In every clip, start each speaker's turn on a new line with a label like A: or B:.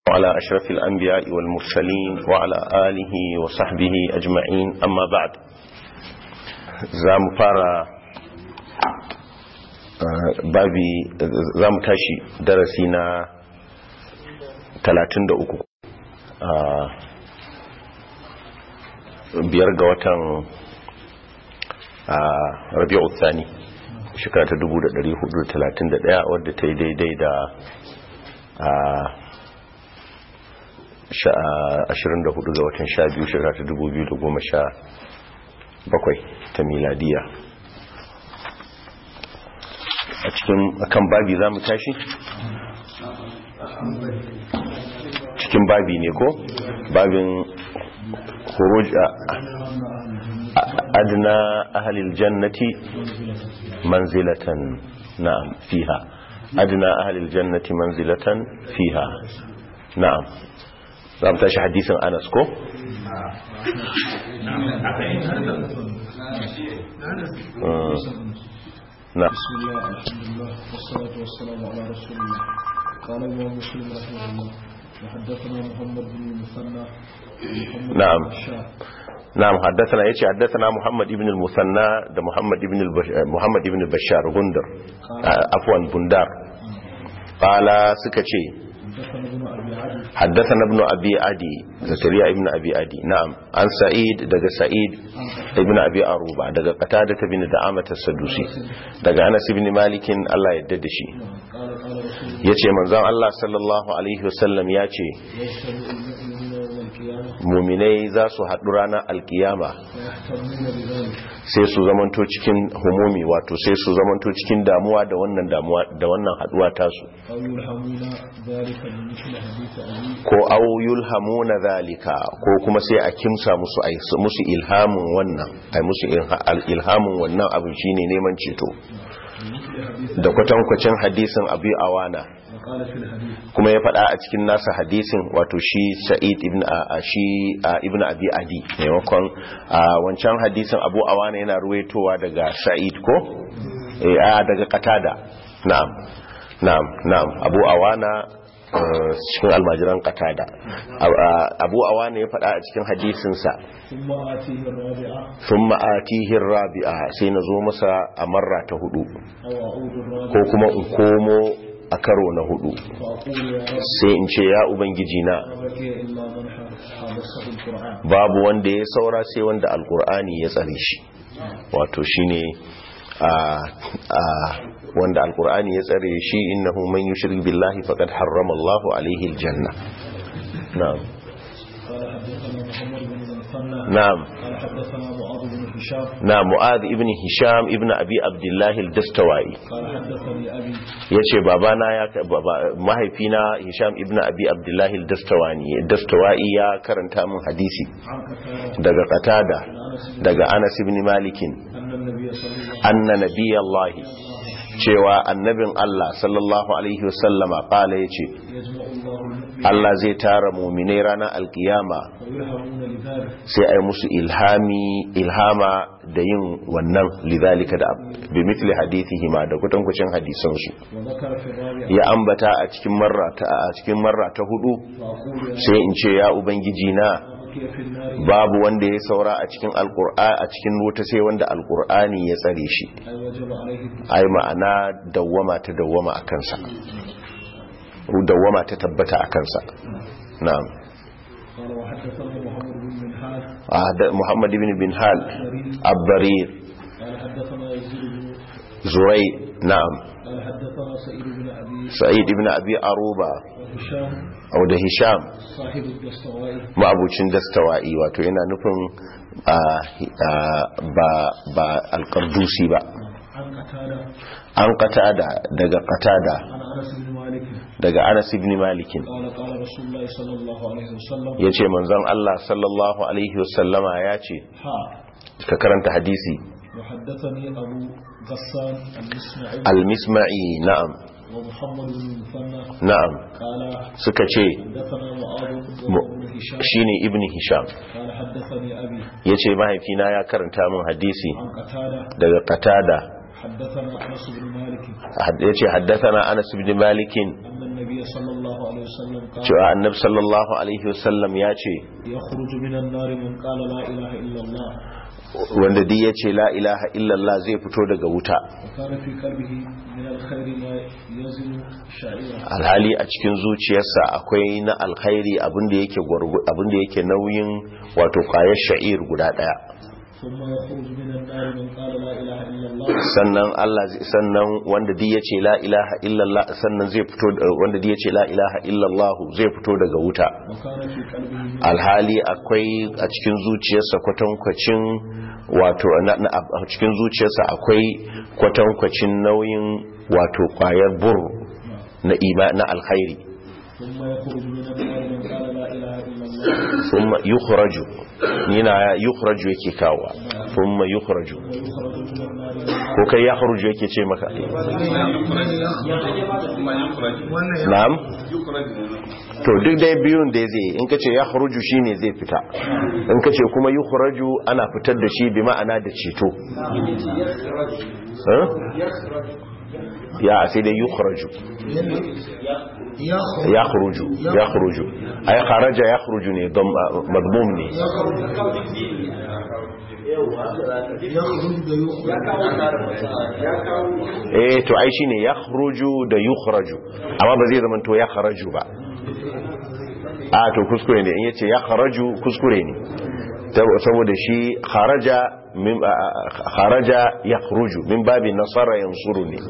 A: وعلى أشرف الأنبياء والمرسلين وعلى آله وصحبه أجمعين أما بعد زام فارا babi za mu tashi darasi na 33 biyar ga watan rabi'u tsani shekara ta 1431 wadda ta yi daidai da 24 ga watan 12 shekara ta 2017 ta miladiya a cikin akan babi za mu tashi cikin babi ne ko babin khuruj adna ahlil jannati manzilatan na'am fiha adna ahlil jannati manzilatan fiha na'am za mu tashi hadisin Anas ko
B: نعم بسم الله الحمد لله والصلاة والسلام على رسول الله قال الإمام مسلم رحمه الله وحدثنا محمد بن المثنى
A: نعم نعم حدثنا يجي حدثنا محمد بن المثنى ده محمد بن البش... محمد بن البشار غندر عفوا بندار قال سكتشي حدثنا ابن أبي عدي زكريا ابن أبي عدي نعم عن سعيد دق سعيد ابن أبي أروبة دق قتادة بن دعامة السدوسي دق أنس بن مالك الله يددشي يتي منزان الله صلى الله عليه وسلم يتي muminai za su haɗu ranar alkiyama sai su zamanto cikin humumi wato sai su zamanto cikin damuwa da wannan damuwa da wannan haɗuwa tasu ko auyul hamuna zalika ko kuma sai a kimsa musu a musu ilhamin wannan a musu ilhamin wannan abin shine neman ceto da kwatankwacin hadisin abu awana kuma ya faɗa a cikin nasa hadisin wato shi sa'id ibn shi ibn abi adi maimakon wancan hadisin abu awana yana ruwaitowa daga sa'id ko a daga qatada na'am na'am na'am abu awana cikin almajiran qatada abu awana ya faɗa a cikin hadisinsa sun ma'atihin rabi'a sai na zo masa a marra ta hudu ko kuma in komo a karo na hudu sai in ce ya ubangiji na babu wanda ya saura sai wanda alkur'ani ya tsare shi wato shine a a wanda alkur'ani ya tsare shi innahu man yushrik billahi faqad harrama Allahu alaihi aljanna na'am نعم نعم معاذ ابن هشام ابن ابي عبد الله الدستوائي yace babana ya mahaifina Hisham ibn Abi Abdullah al-Dastawani Dastawai ya karanta min hadisi daga Qatada daga Anas ibn Malik anna nabiyallahi cewa annabin Allah sallallahu alaihi wasallama kala yace Allah zai tara mu'minai ranar alkiyama sai ai musu ilhami ilhama da yin wannan lidhalika da bi mithli hadithihi ma da kutankucin hadisan su ya ambata a cikin marra ta a cikin marra ta hudu sai in ce ya ubangiji na babu wanda ya saura a cikin alkur'ani a cikin wuta sai wanda alkur'ani ya tsare shi ai ma'ana dawwama ta dawwama a kansa dawwama ta tabbata a kansa na'am محمد بن بن هال الضرير زري نعم سعيد بن أبي أروبة أو ده هشام ما أبوشن دستوائي واتو yana nufin ba ba alqardusi ba an qatada daga qatada daga Anas ibn Malik yace manzon Allah sallallahu alaihi wasallama yace ka karanta hadisi
B: وحدثني أبو غسان المسمعي
A: المسمعي نعم
B: ومحمد بن المثنى
A: نعم
B: قال
A: suka ce
B: حدثنا معاذ بن هشام
A: shine ibn hisham
B: قال حدثني أبي
A: yace mahaifina ya karanta min hadisi
B: عن قتادة
A: daga qatada
B: حدثنا أنس بن مالك
A: yace haddathana Anas ibn Malik
B: أن النبي صلى الله عليه وسلم قال
A: cewa annabi sallallahu alaihi wasallam ya ce
B: يخرج من النار من قال لا إله إلا الله
A: wanda duk yace la ilaha illallah zai fito daga wuta
B: وكان في قلبه من الخير ما يزن شعيرا
A: alhali a cikin zuciyarsa akwai na alkhairi abinda yake gwargu abinda yake nauyin wato kwayar sha'ir guda daya
B: ثم يخرج من النار من قال لا إله إلا الله
A: sannan Allah zai- sannan wanda duk yace la ilaha illallah sannan zai fito wanda duk yace la ilaha illallah zai fito daga wuta
B: وكان في قلبه من
A: alhali akwai a cikin zuciyarsa kwatankwacin wato na- na- a cikin zuciyarsa akwai kwatankwacin nauyin wato kwayar bur na ima na alkhairi
B: ثم يخرج من النار من قال لا إله إلا الله
A: thumma yukhraju nina yukhraju yake kawa thumma yukhraju
B: ويخرج من النار من
A: ko kai yakhruju yake ce maka na'am to duk dai biyun da zai in kace yakhruju shine zai fita in kace kuma yukhraju ana fitar da shi bi ma'ana da ceto eh? ya sai dai yukhraju yakhruju yakhruju ay kharaja yakhruju ne dam madmum ne eh to ai shine yakhruju da yukhraju amma ba zai zama to yakhraju ba a to kuskure ne in yace yakhraju kuskure ne Tab- saboda shi kharaja min a- a- kharaja yakhruju min babin nasara yansuru ne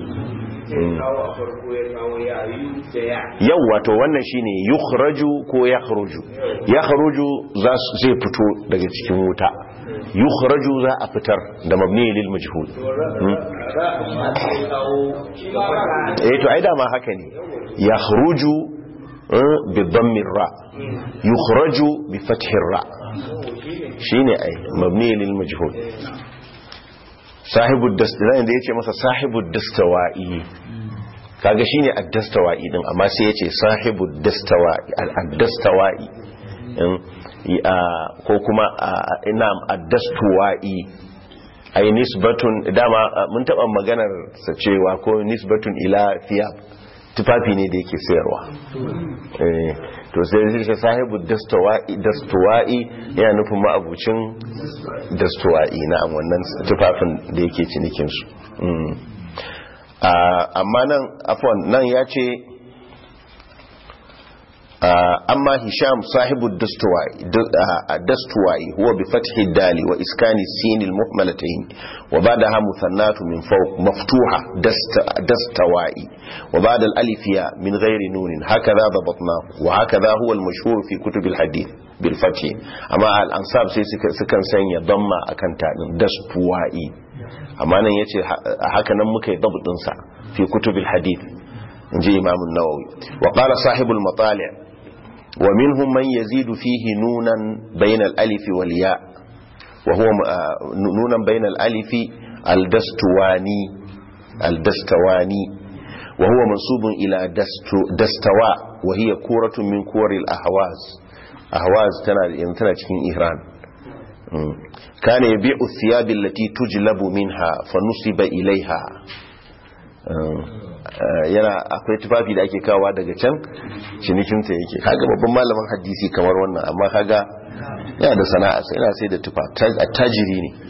A: yau wato wannan shine yukhraju ko yakhruju yakhruju za su zai fito daga cikin wuta yukhraju za a fitar da mabni lil majhul Hmm. eh to ai dama haka ne yakhruju eh, bi dhammi ra yukhraju bi fathi ra shine ai mabni lil majhul sahibu dastawai da yace masa sahibu dastawai kaga shine ad-dastawai din amma sai yace sahibu dastawai al-dastawai ko kuma ina ad-dastawai ai nisbatun dama ah, mun taba maganar sa cewa ko nisbatun ila thiyab tufafi ne da yake sayarwa eh to sai zai ce sahibu dastawai dastawai yana nufin ma'abucin dastawai na wannan tufafin da yake cinikin su Mm. Ah, amma nan afwan nan ya ce أما هشام صاحب الدستواي الدستواي هو بفتح الدال وإسكان السين المهملتين وبعدها مثنات من فوق مفتوحة دست دستواي وبعد الألف ياء من غير نون هكذا ضبطناه وهكذا هو المشهور في كتب الحديث بالفتح أما الأنصاب سي سكن سنيا ضم أكن دستواي أما أنا يتي هكذا مكي ضبط في كتب الحديث نجي إمام النووي وقال صاحب المطالع ومنهم من يزيد فيه نونا بين الألف والياء وهو نونا بين الألف الدستواني الدستواني وهو منصوب إلى دستو دستواء وهي كورة من كور الأهواز أهواز تنا تنا cikin إيران كان يبيع الثياب التي تجلب منها فنصب إليها yana akwai tufafi da ake kawa daga can cinikinta yake kaga babban malamin hadisi kamar wannan amma kaga yana da sana'a sai yana sai da tufa tajiri ne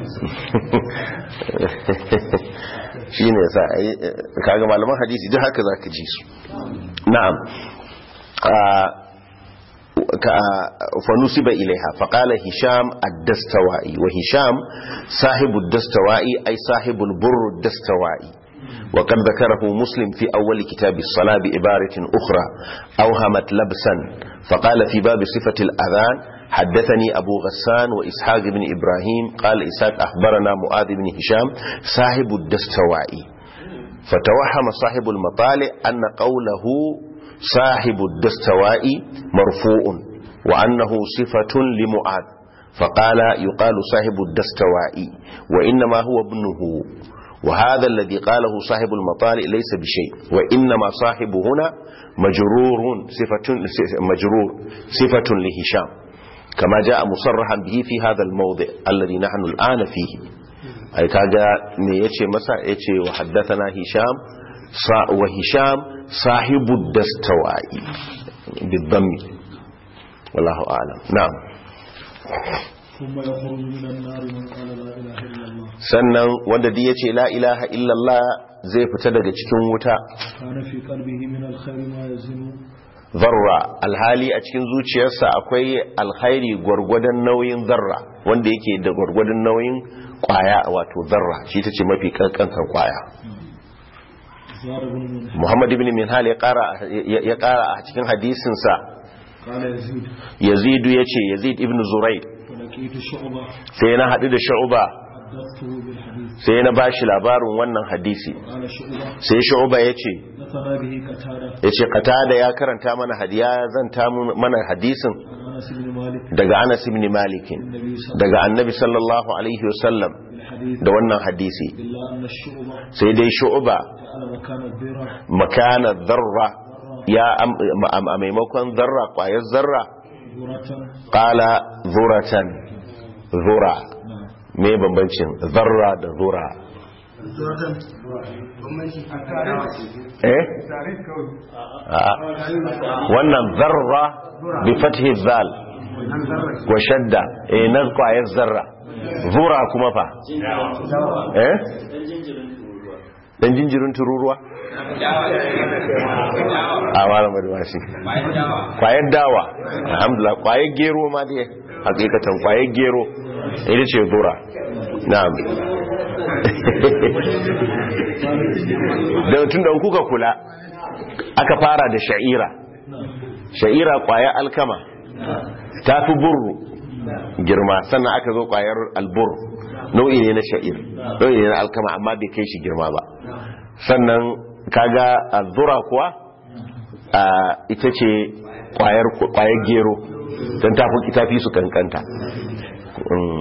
A: shi ne sa kaga malaman hadisi duk haka za ka ji su na'am فنسب إليها فقال هشام الدستوائي وهشام صاحب الدستوائي أي صاحب البر الدستوائي وقد ذكره مسلم في أول كتاب الصلاة بعبارة أخرى أوهمت لبسا فقال في باب صفة الأذان حدثني أبو غسان وإسحاق بن إبراهيم قال إسحاق أخبرنا معاذ بن هشام صاحب الدستوائي فتوهم صاحب المطالع أن قوله صاحب الدستوائي مرفوع وأنه صفة لمعاذ فقال يقال صاحب الدستوائي وإنما هو ابنه وهذا الذي قاله صاحب المطالع ليس بشيء وإنما صاحب هنا مجرور صفة, مجرور صفة لهشام كما جاء مصرحا به في هذا الموضع الذي نحن الآن فيه ai kaga me yace masa yace wa haddathana hisham sa wa hisham sahibu dastawai bidammi wallahu a'lam na'am
B: ثم يخرج من النار من قال لا إله إلا الله
A: sannan wanda duk yace la ilaha illallah zai fita daga cikin wuta
B: كان في قلبه من الخير ما يزن
A: zarra alhali a cikin zuciyarsa akwai alkhairi gwargwadon nauyin zarra wanda yake da gwargwadon nauyin kwaya wato zarra shi ta ce mafi kankan kwaya
B: زار بن منهل
A: muhammad ibn minhal ya kara ya kara a cikin hadisinsa
B: قال يزيد
A: yazidu ya ce yazid ibn zuraid
B: فلقيت شعبة
A: sai na haɗu da shu'ba
B: حدثته بالحديث
A: sai na bashi labarin wannan hadisi
B: قال شعبة
A: sai shu'ba ya ce
B: نثنى به قتادة
A: ya ce qatada ya karanta mana hadiya zanta mana hadisin
B: عن أنس بن مالك
A: daga anas ibn malik
B: النبي صلى الله
A: daga annabi sallallahu alaihi wasallam
B: عليه وسلم
A: da wannan hadisi
B: إلا أن الشعبة
A: sai dai shu'ba
B: جعل مكان الذرة
A: makana zarra ya am- a maimakon zarra kwayar zarra
B: ذرة
A: qala zuratan zura
B: نعم
A: me bambancin zarra da zura eh A'a. wannan zarra bi fathi zal wa shadda eh na kwayar zarra zura kuma fa eh dan jinjirin tururuwa a wala madwashi kwayar dawa alhamdulillah kwayar gero ma dai hakikatan kwayar gero ita ce zura na'am da tun da kuka kula aka fara da sha'ira sha'ira kwayar alkama ta fi burru girma sannan aka zo kwayar albur nau'i ne na sha'ir nau'i ne na alkama amma bai kai shi girma ba sannan kaga azura kuwa a ita ce kwayar kwayar gero don tafi tafi su kankanta Mm.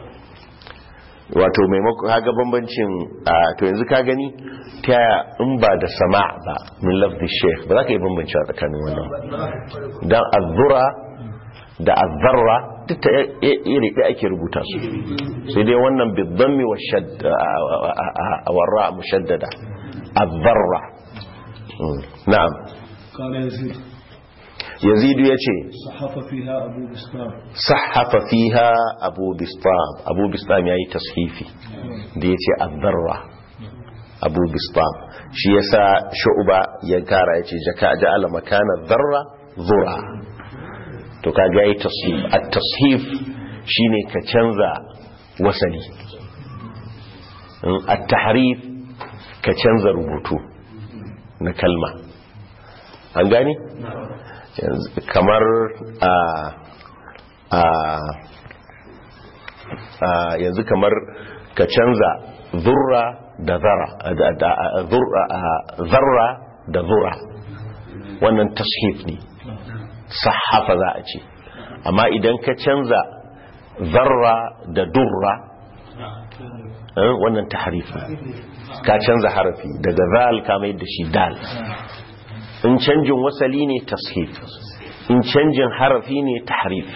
A: wato maimako kaga bambancin a to yanzu ka gani ta yaya in ba da sama ba min lafzi sheikh ba za ka yi bambancewa tsakanin wannan don azura da azarra duk ta iri ɗaya ake rubuta su sai dai wannan biddammi wa shadda a warra mushaddada azarra Mm. na'am
B: قال يزيد
A: yazidu ya ce
B: صحف فيها أبو بسلام
A: sahafa fiha abu bistam abu bistam ya yi tashifi da ya ce azarra abu bistam shi ya sa shu'uba ya kara ya ce jaka ja'ala makana zarra zura to kaga ya yi tashif a tashif shi ne ka canza wasali a tahrif ka canza rubutu na kalma an gani Yanzu kamar a a a yanzu kamar ka canza zurra da zara da- da- zurra- a- zarra da zura wannan tashif ne sahafa za a ce amma idan ka canza zarra da durra eh, wannan tahrif ne ka canza harafi daga zal ka mai da shi dal in canjin wasali ne tashif in canjin harafi ne tahrif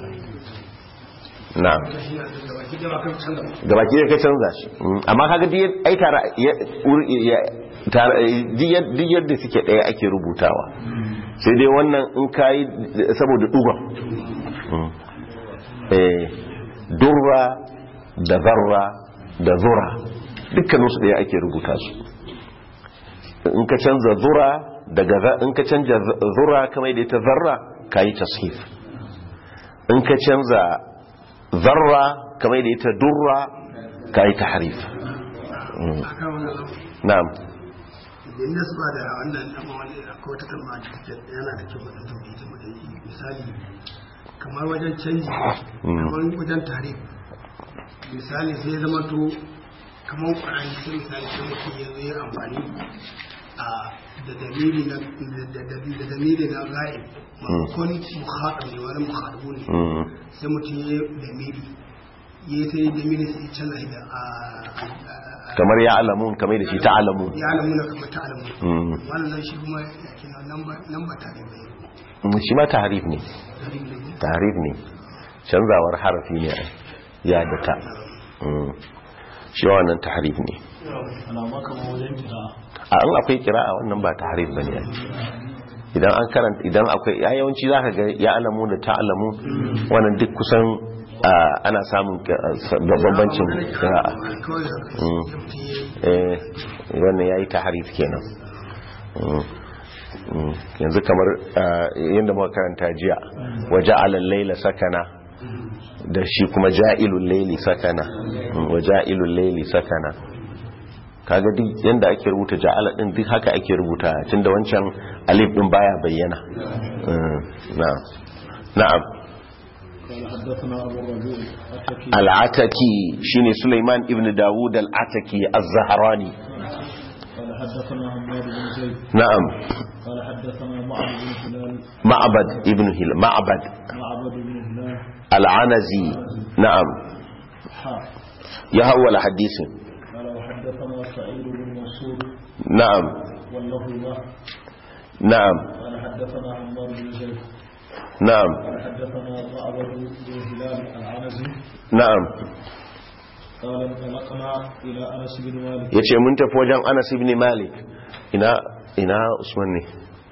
A: na gabaki da ka canza shi Mm, amma kaga duk yad- ai tara ya- ur- ya- tara- duk yad- duk yadda suke ɗaya ake rubutawa sai dai wannan in kayi saboda dugon Mm. Eh, durra da zarra da zura dukkaninsu ɗaya ake rubuta su in ka canza zura daga za- in ka canza zura kamar da ita zarra ka yi tashif in ka canza zarra kamar da ita durra ka yi tahrif Mm. na'am
C: idan da suka da wannan amma wani akwai wata kalma da take yana da kyau da tauhidi ta mutum misali kamar wajen canji kamar wajen tarif misali sai zama to kamar ƙwararri sai misali sai mutum ya zo ya amfani a da dalili na da da- da dalili na ga'ib maimakon muhaɗa ne wani muhaɗu ne
A: Mm.
C: sai mutum ya yi dalili ya yi ta yi dalili sai ya canza shi da a- a- a-
A: kamar ya alamun kamar da shi ta alamun
C: ya alamuna kamar ta alamu
A: Mm.
C: wannan shi kuma yake nan ba tare bai
A: Mm, shi ma tahrif ne
C: garin da ne
A: tahrif ne canzawar harafi ne ai, ya da ta Mm. shi wannan tahrif ne
B: alama kamar wajen kira
A: a an akwai kira'a wannan ba tahrif bane idan an karanta idan akwai ya yawanci zaka ga ya alamu da ta'alamu wannan duk kusan ah, ana samun ah, bambancin kira'a
C: kawai da
A: Mm. eh wannan yayi tahrif kenan Mm. Mm. yanzu kamar ah, yadda muka karanta jiya waja'ala al-layla sakana da shi kuma ja'ilul layli sakana Mm, waja'ilul layli sakana kaga duk yanda ake rubuta ja'ala din duk haka ake rubuta tunda wancan alif din baya bayyana Mm, na'am na'am
B: قال حدثنا أبو الربيع التكي
A: al-ataki shine Sulaiman ibn Dawud al-ataki az-Zahrani
B: قال حدثنا حماد بن زيد
A: na'am
B: قال حدثنا معبد بن هلال
A: ma'bad ibn hil ma'bad
B: معبد بن هلال
A: al-anazi na'am
B: حاء
A: ya hawala hadisin
B: قال وحدثنا سعيد بن منصور
A: na'am
B: والله له
A: na'am
B: قال حدثنا حماد بن زيد
A: na'am
B: قال حدثنا معبد بن هلال العنزي
A: na'am
B: قال انطلقنا إلى أنس بن مالك
A: yace mun tafi wajen Anas ibn Malik ina ina Usman ne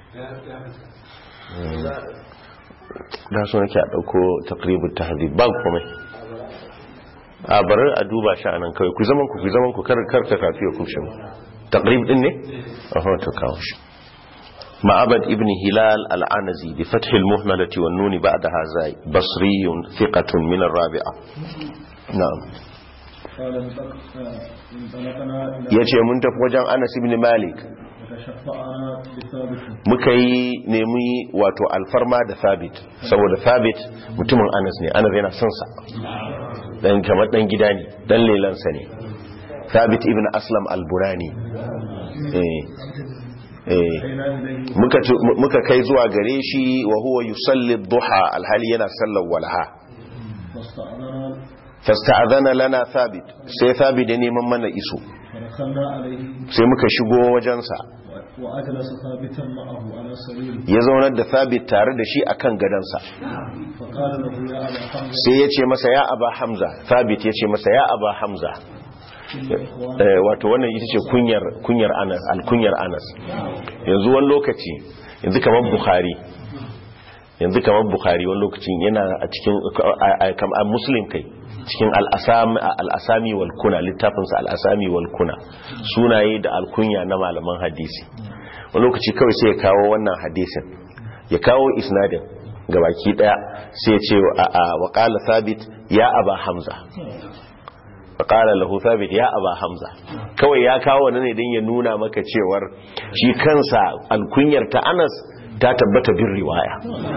A: da so nake a dauko taqribut tahdhib ba komai a bari a duba shi anan kawai ku zaman ku ku zaman ku kar kar ta kafi ku shi taqrib din ne aha to kawo shi معبد ابن هلال العنزي بفتح المهملة والنون بعدها زاي بصري ثقة من الرابعة نعم
B: قال انطلق- آه، انطلقنا إلى
A: yace mun tafi wajen Anas ibn Malik
B: وتشفعنا بثابت
A: muka yi nemi wato alfarma da Thabit saboda Thabit mutumin Anas ne Anas yana son sa dan kamar dan gida ne dan lelansa ne Thabit ibn Aslam al-Burani eh eh
B: أتينا إليه
A: muka ci- muka kai zuwa gare shi wa huwa yusalli duha alhali yana sallar walha
B: فاستأذنا
A: fasta'adhana lana Thabit sai Thabit ya neman mana iso
B: فدخلنا عليه
A: sai muka shigo wajensa
B: و- وأجلس ثابتا معه على سريره
A: ya zaunar da Thabit tare da shi akan gadansa
B: فقال له يا أبا حمزة
A: sai ya ce masa ya aba hamza thabit ya ce masa ya aba hamza
B: إن إخواني
A: Eh, wato wannan ita ce kunyar kunyar anas alkunyar anas yanzu wani lokaci yanzu kamar bukhari yanzu kamar bukhari wani lokacin yana a cikin a- a- kam- a muslim kai cikin al'asami al'asami wal kuna littafinsa al'asami wal kuna sunaye da alkunya na malaman hadisi wani lokaci kawai sai ya kawo wannan hadisin ya kawo isnadin gabaki daya sai ya ce a a wa qala thabit ya aba hamza faƙala lahu thabit ya aba hamza kawai ya kawo wani ne don ya nuna maka cewar shi kansa alkunyar ta anas ta tabbata bin riwaya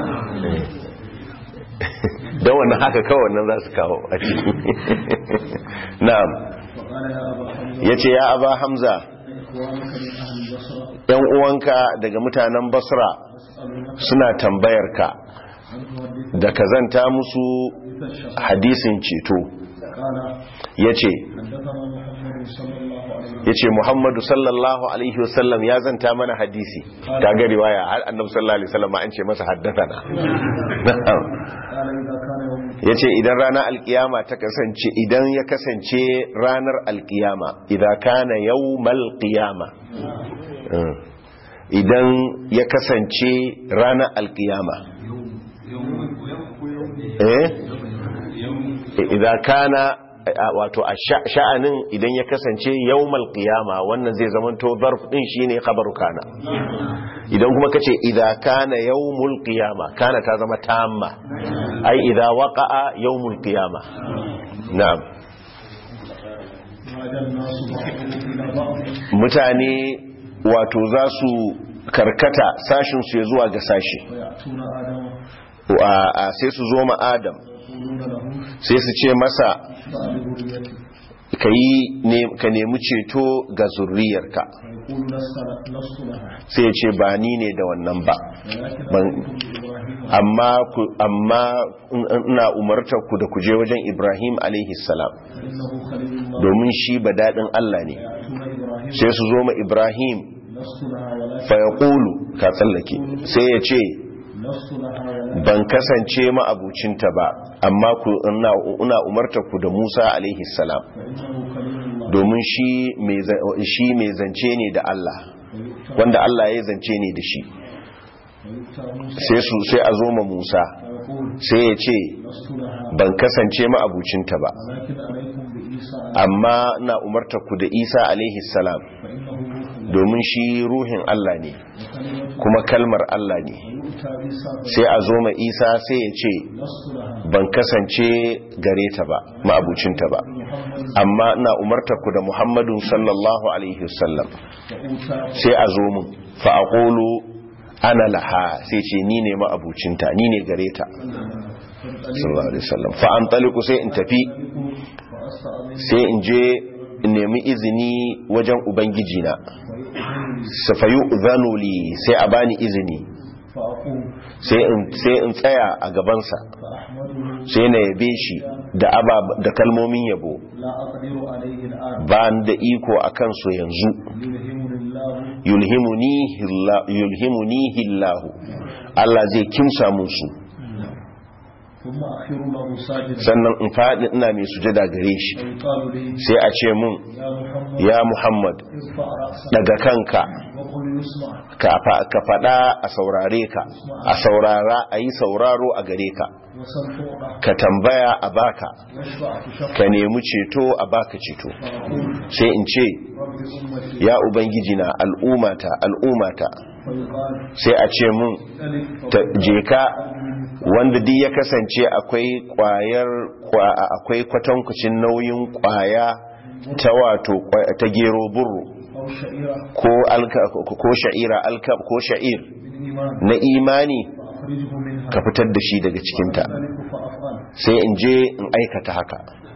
A: don wannan haka kawai wannan za su kawo a ciki na'am
B: فقال يا أبا حمزة
A: ya ce ya aba hamza
B: إخوانك من أهل البصرة
A: yan uwanka daga mutanen basra
B: يسألونك
A: suna tambayar ka
B: أن تحدث
A: da ka zanta musu
B: حديث الشفاعة
A: hadisin ceto
B: قال
A: ya ce
B: حدثنا محمد صلى الله عليه وسلم
A: ya ce muhammadu sallallahu alaihi wasallam ya zanta mana hadisi ta ga riwaya har annabi sallallahu alaihi wasallam an ce masa haddathana
B: قال إذا كان يوم
A: ya ce idan ranar alkiyama ta kasance idan ya kasance ranar alkiyama idan kana yawmal qiyama Mm. idan ya kasance ranar alkiyama eh idan kana a- wato a sha- sha'anin idan ya kasance yawmal qiyama wannan zai zamanto zarf din shine khabaru kana idan kuma kace idza kana yawmul qiyama kana ta zama tamma ai idza waqa'a yawmul qiyama na'am
B: عاد الناس بعضهم إلى بعض
A: mutane wato za su karkata sashin su ya zuwa ga sashi
B: ويأتون آدم
A: Wa- a- sai su zo ma adam
B: يقولون له
A: sai su ce masa
B: اشفع لذريتي
A: ka yi ne- ka nemi ceto ga zurriyarka
B: فيقول لست لست لها
A: sai ya ce ba ni ne da wannan ba
B: ولكن
A: ban-
B: أتيكم بإبراهيم
A: amma ku amma in- ina umartar ku da ku je wajen Ibrahim alaihi salam
B: فإنه خليل الله
A: domin shi ba daɗin Allah ne
B: يأتون إبراهيم
A: sai su zo ma Ibrahim
B: لست لها ولكن
A: fa yaqulu ka tsallake sai ya ce
B: لست لها ولكن
A: ban kasance ma abucinta ba amma ku ina ina umartar ku da Musa alaihi salam
B: فإنه خليل الله
A: domin shi mai za- shi mai zance ne da Allah
B: ويؤتى
A: wanda Allah ya zance ne da shi
B: ويؤتى موسى
A: sai su sai a zo ma Musa
B: فيقول
A: sai ya ce
B: لست لها
A: ban kasance ma abucinta ba
B: ولكن عليكم بعيسى
A: amma na umarta ku da Isa alaihi salam
B: فإنه روح الله
A: domin shi ruhin Allah ne
B: وكلمة
A: kuma kalmar Allah ne
B: ويؤتى عيسى
A: sai a zo ma Isa sai ya ce
B: لست لها
A: ban kasance gare ta ba ma'abucinta ba
B: محمد
A: amma ina umarta ku da Muhammadun sallallahu alaihi wasallam
B: وأوتى
A: sai a zo mun fa aqulu ana laha sai ce ni ne ma'abucinta ni ne gare ta sallallahu alaihi wasallam fa antaliqu sai in tafi
B: فأستأذن
A: sai in je in nemi izini wajen ubangiji na
B: ويؤذن لي
A: safayu udhanu li sai a bani izini
B: فأقوم
A: sai in sai in tsaya a gabansa
B: فأحمده
A: sai na yabe shi da aba da kalmomin yabo
B: لا أقدر عليه الآن
A: ba ni da iko akan su yanzu
B: يلهمني الله
A: yulhimunihi Allah- yulhimunihi Allah Allah zai kimsa musu
B: ثم أخر له ساجدا
A: sannan in faɗi ina mai sujada gare shi
B: ويقال لي
A: sai a ce mun
B: يا محمد
A: ya Muhammad
B: ارفع رأسك
A: daga kanka
B: وقل يسمع
A: ka fa- ka faɗa a saurare ka a saurara a yi sauraro a gare ka
B: وسل تعطى
A: ka tambaya a baka
B: واشفع تشفع
A: ka nemi ceto a baka ceto
B: فأقول
A: sai in ce
B: رب أمتي
A: ya ubangiji na al'umata al'umata
B: فيقال
A: sai a ce mun
B: ذلك
A: ta je ka wanda duk ya kasance akwai kwayar kwa- akwai kwatankwacin nauyin kwaya ta wato kwa- ta gero burro
B: أو شعيرة
A: ko alka ko sha'ira alka ko sha'ir
B: من إيمان
A: na imani
B: فأخرجه منها
A: ka fitar da shi daga cikinta
B: ذلك فأفعل
A: sai in je in aikata haka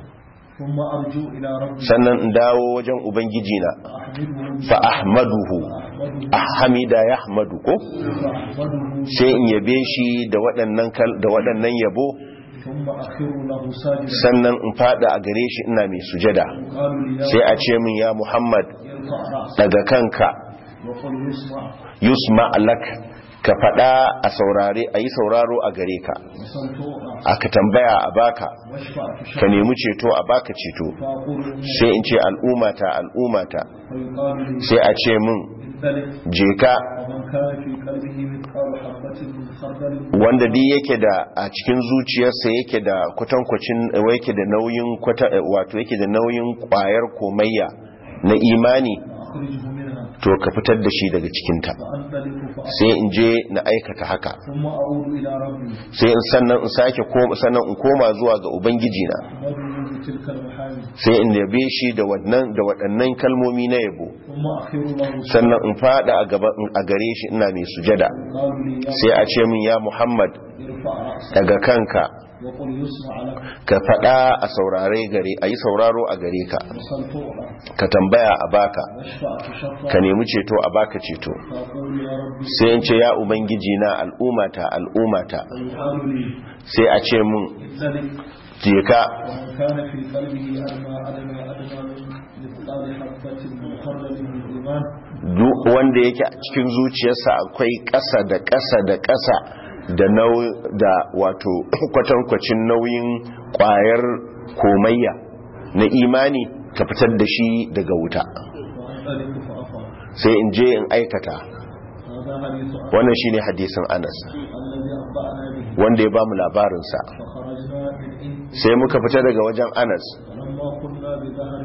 B: ثم أرجو إلى ربي
A: sannan in dawo wajen ubangiji na
B: فأحمده
A: fa ahmaduhu
B: فأحمده
A: ahmida yahmadu ko
B: فأحمده
A: sai in yabe shi da waɗannan kal- da waɗannan yabo
B: ثم أخر له ساجدا
A: sannan in fada a gare shi ina mai sujada
B: قالوا لي يا
A: sai a ce min ya Muhammad
B: ارفع رأسك
A: daga kanka
B: وقل يسمع
A: yusma alak ka fada a saurare a yi sauraro a gare ka
B: وسل تعطى
A: aka tambaya a baka
B: واشفع
A: ka
B: تشفع
A: nemi ceto a baka ceto
B: فأقول
A: sai in ce al'umata al'umata
B: فيقال لي
A: sai a ce min
B: ذلك
A: je ka
B: ومن كان في قلبه مثقال حبة من خردل
A: wanda duk yake da a cikin zuciyarsa yake da kwatankwacin yake da nauyin kwata wato yake da nauyin kwayar komayya na imani
B: فأخرجه منها
A: to ka fitar da shi daga cikinta
B: فأنطلق فأخرج
A: sai in je na aikata haka
B: ثم أعود إلى ربي
A: sai in sannan in sake koma sannan in koma zuwa ga ubangiji na
B: أحمده بتلك المحامد
A: sai in yabe shi da wannan da waɗannan kalmomi na yabo
B: ثم أخر له
A: sannan in fada a gaba a gare shi ina mai sujada
B: قالوا لي يا
A: sai a ce min ya Muhammad
B: ارفع رأسك
A: daga kanka
B: وقل يسمع لك
A: ka fada a saurare gare a yi sauraro a gare ka
B: وسل تعطى
A: ka tambaya a baka
B: واشفع تشفع
A: ka nemi ceto a baka ceto
B: فأقول يا ربي
A: sai in ce ya ubangiji na al'umata al'umata
B: فيقال لي
A: sai a ce mun
B: ذلك
A: je ka
B: ومن كان في قلبه أدنى أدنى أدنى من مثقال حبة من خردل من إيمان
A: duk wanda yake a cikin zuciyarsa akwai ƙasa da ƙasa da ƙasa da nau da wato kwatankwacin nauyin ƙwayar komayya na imani ka fitar da shi daga wuta
B: فأنطلق فأفعل
A: sai in je in aikata
B: هذا حديث أنس
A: wannan shine hadisin Anas
B: الذي أنبأنا به
A: wanda ya bamu labarinsa
B: فخرجنا من عند
A: sai muka fita daga wajen Anas
B: فلما كنا بظهر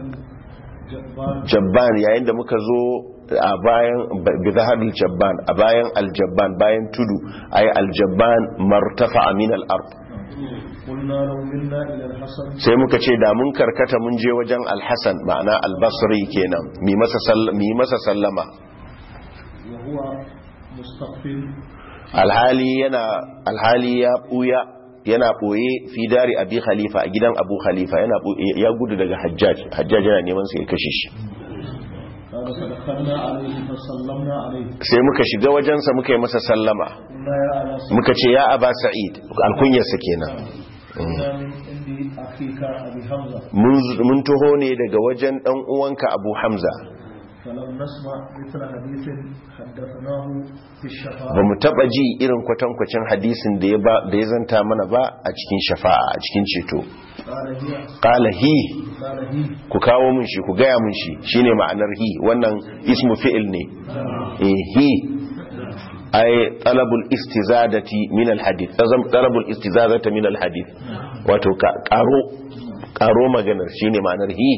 B: جبان
A: Jabban yayin da muka zo a bayan bizaharul Jabban a bayan aljabban bayan tudu ay aljabban martafa min al-ard
B: قلنا لو منا إلى الحسن
A: sai muka ce da mun karkata mun je wajen alhassan ma'ana albasri kenan mi masa sall- mi masa sallama
B: وهو مستقبل
A: alhali yana alhali ya buya yana boye fi dari abi khalifa a gidan abu khalifa yana ɓoye- ya gudu daga hajjaj hajjaj yana neman sa ya kashe shi
B: قال فدخلنا عليه فسلمنا عليه
A: sai muka shiga wajensa muka yi masa sallama
B: قلنا يا أبا سعيد
A: muka ce ya aba sa'id alkunyarsa kenan
B: إنا من عند أخيك أبي حمزة
A: mun mun taho ne daga wajen dan uwanka abu hamza
B: فلم نسمع مثل حديث حدثناه في الشفاعة
A: ba mu taba ji irin kwatankwacin hadisin da ya ba da ya zanta mana ba a cikin shafa'a a cikin ceto
B: قال هي
A: qala hi
B: قال هي
A: ku kawo mun shi ku gaya mun shi shine ma'anar hi wannan ismu fi'il ne eh hi ay talabul istizadati min al hadith talabul istizadati min al hadith wato ka karo karo maganar shine ma'anar hi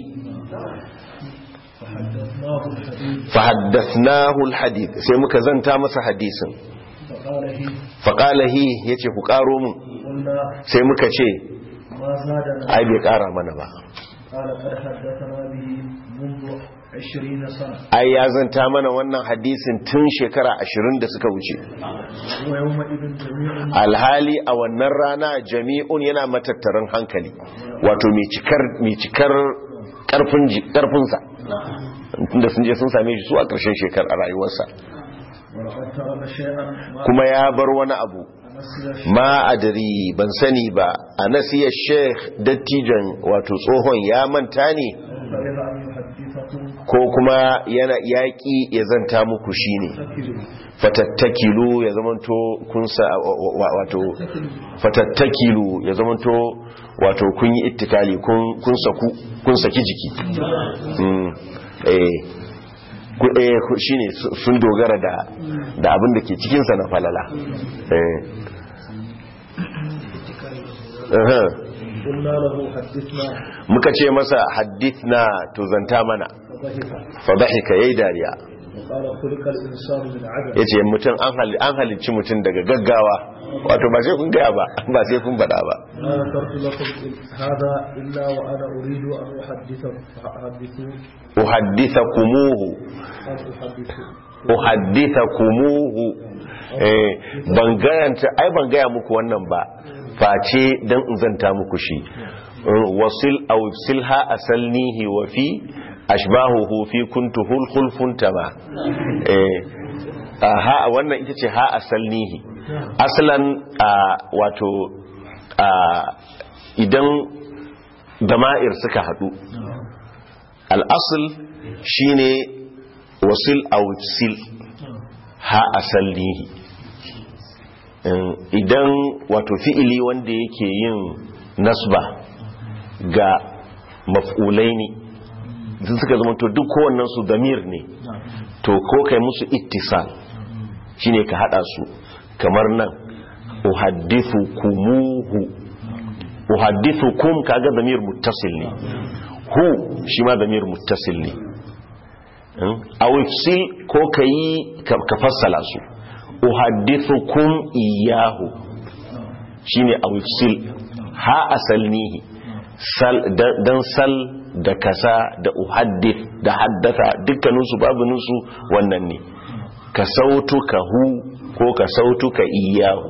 B: فحدثناه الحديث
A: fa haddathnahu al hadith sai muka zanta masa hadisin
B: فقال هي
A: fa qala hi yace ku karo mun
B: قلنا
A: sai muka ce
B: ما زادنا
A: ai bai kara mana ba
B: قال قد حدثنا به منذ عشرين سنة
A: ai ya zanta mana wannan hadisin tun shekara 20 da suka wuce
B: ويومئذ جميع
A: alhali a wannan rana jami'un yana matattarin hankali wato mai cikar mai cikar karfin ji- karfinsa tunda sun je sun same shi su a ƙarshen shekar a rayuwarsa
B: ولقد ترك شيئا ما
A: kuma ya bar wani abu
B: نسي
A: ma adari ban sani ba a nasiyar sheikh dattijan wato tsohon ya manta ne
B: فإذا أن يحدثكم
A: ko kuma yana yaƙi ya zanta muku shine
B: فكروا
A: fatattakilu ya zamanto kun sa wa- wa- wato fatattakilu ya zamanto wato kun yi ittikali kun kun saku kun saki jiki mm eh ku eh ku- shine su- sun dogara da da abin da ke cikin sa na falala eh Aha.
B: قلنا له حدثنا
A: muka ce masa hadithna to zanta mana
B: فضحك
A: fa dhahika yayi dariya
B: وقال خلق الإنسان من عدم
A: yace mutum an hali an halicci mutum daga gaggawa wato ba sai kun gaya ba ba sai kun faɗa ba
B: ما ذكرت لكم هذا إلا وأنا أريد أن أحدث أحدث
A: uhaddithakumuhu
B: أن أحدث
A: uhaddithakumuhu eh ban gayanta ai ban gaya muku wannan ba face dan in zanta muku shi wasil aw silha asalnihi wa fi ashbahuhu fi kuntuhul khulfun tama eh ha wannan ita ce ha asalnihi aslan wato idan dama'ir suka hadu al-asl shine wasil aw sil ha asalnihi idan wato fi'ili wanda yake yin nasba ga maf'ulai ne sun suka zama to duk kowannen su damir ne to ko kai musu ittisal shine ka hada su kamar nan uhaddithu kumuhu uhaddithu kum kaga damir muttasil ne hu shi ma damir muttasil ne awifsil ko kayi ka fassala su uhaddithukum iyahu shine awifsil ha asalnihi sal dan sal da kasa da uhaddith da haddatha dukkaninsu babuninsu wannan ne ka sautuka hu ko ka sautuka iyahu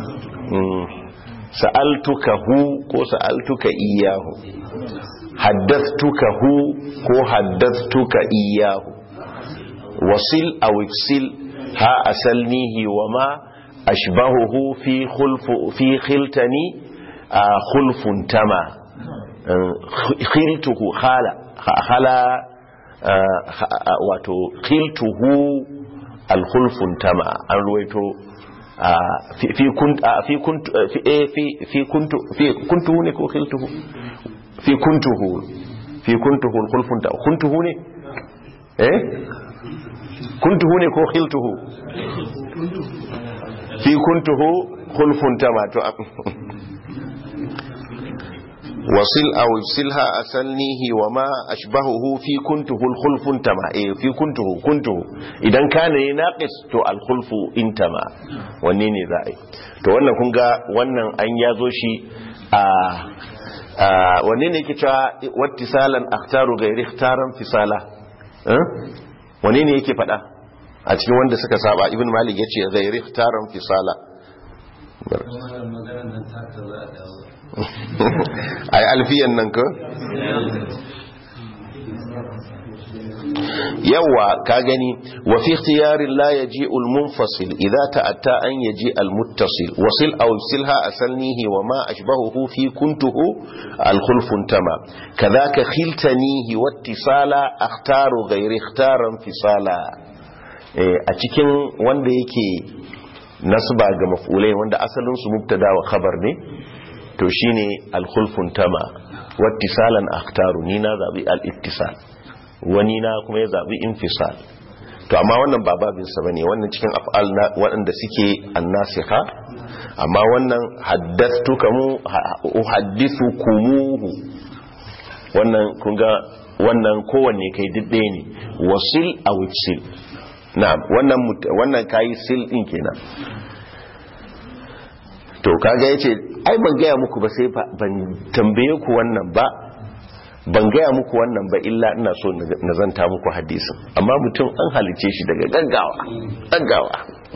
A: sa'altuka hu ko sa'altuka iyahu haddathtuka hu ko haddathtuka iyahu wasil aw iksil ha asalnihi wa ma ashbahuhu fi khulfu fi khiltani khulfun tama khiltuhu khala khala wato khiltuhu al-khulfun tama an ruwaito fi kunt fi kunt fi fi kuntu fi kuntuhu ne ko khiltuhu fi kuntuhu fi kuntuhu al-khulfun tama kuntuhu ne eh kuntuhu ne ko khiltuhu fi kuntuhu khulfun tama to wasil aw silha asalnihi wa ma ashbahuhu fi kuntuhu al-khulfun tama eh fi kuntuhu kuntuhu idan kana ne naqis to al-khulfu intama wanne ne za a yi to wannan kun ga wannan an yazo shi a wanne ne yake cewa wattisalan akhtaru ghairi ikhtaran fisala wane ne yake fada a cikin wanda suka saba ibn malik ya ce zai riftaran fisala ai alfiyan nan ka yawa ka gani wa fi ikhtiyarin la yaji al munfasil idza ta'atta an yaji al muttasil wasil aw silha asalnihi wa ma ashbahuhu fi kuntuhu al khulfun tama kadhaka khiltanihi wattisala akhtaru ghayri ikhtaran fisala a cikin wanda yake nasba ga maf'ulai wanda asalin su mubtada wa khabar ne to shine al khulfun tama wattisalan akhtaru ni na zabi al ittisal wani na kuma ya zabi infisal to amma wannan ba babin sa bane wannan cikin af'al na waɗanda suke annasiha amma wannan haddathtukamu uhaddithukumuhu wannan kun ga wannan kowanne kai didde ne wasil aw sil na'am wannan wannan kai sil din kenan to kaga yace ai ban gaya muku ba sai ban tambaye ku wannan ba ban gaya muku wannan ba illa ina so na zanta muku hadisin amma mutum an halice shi daga gaggawa gaggawa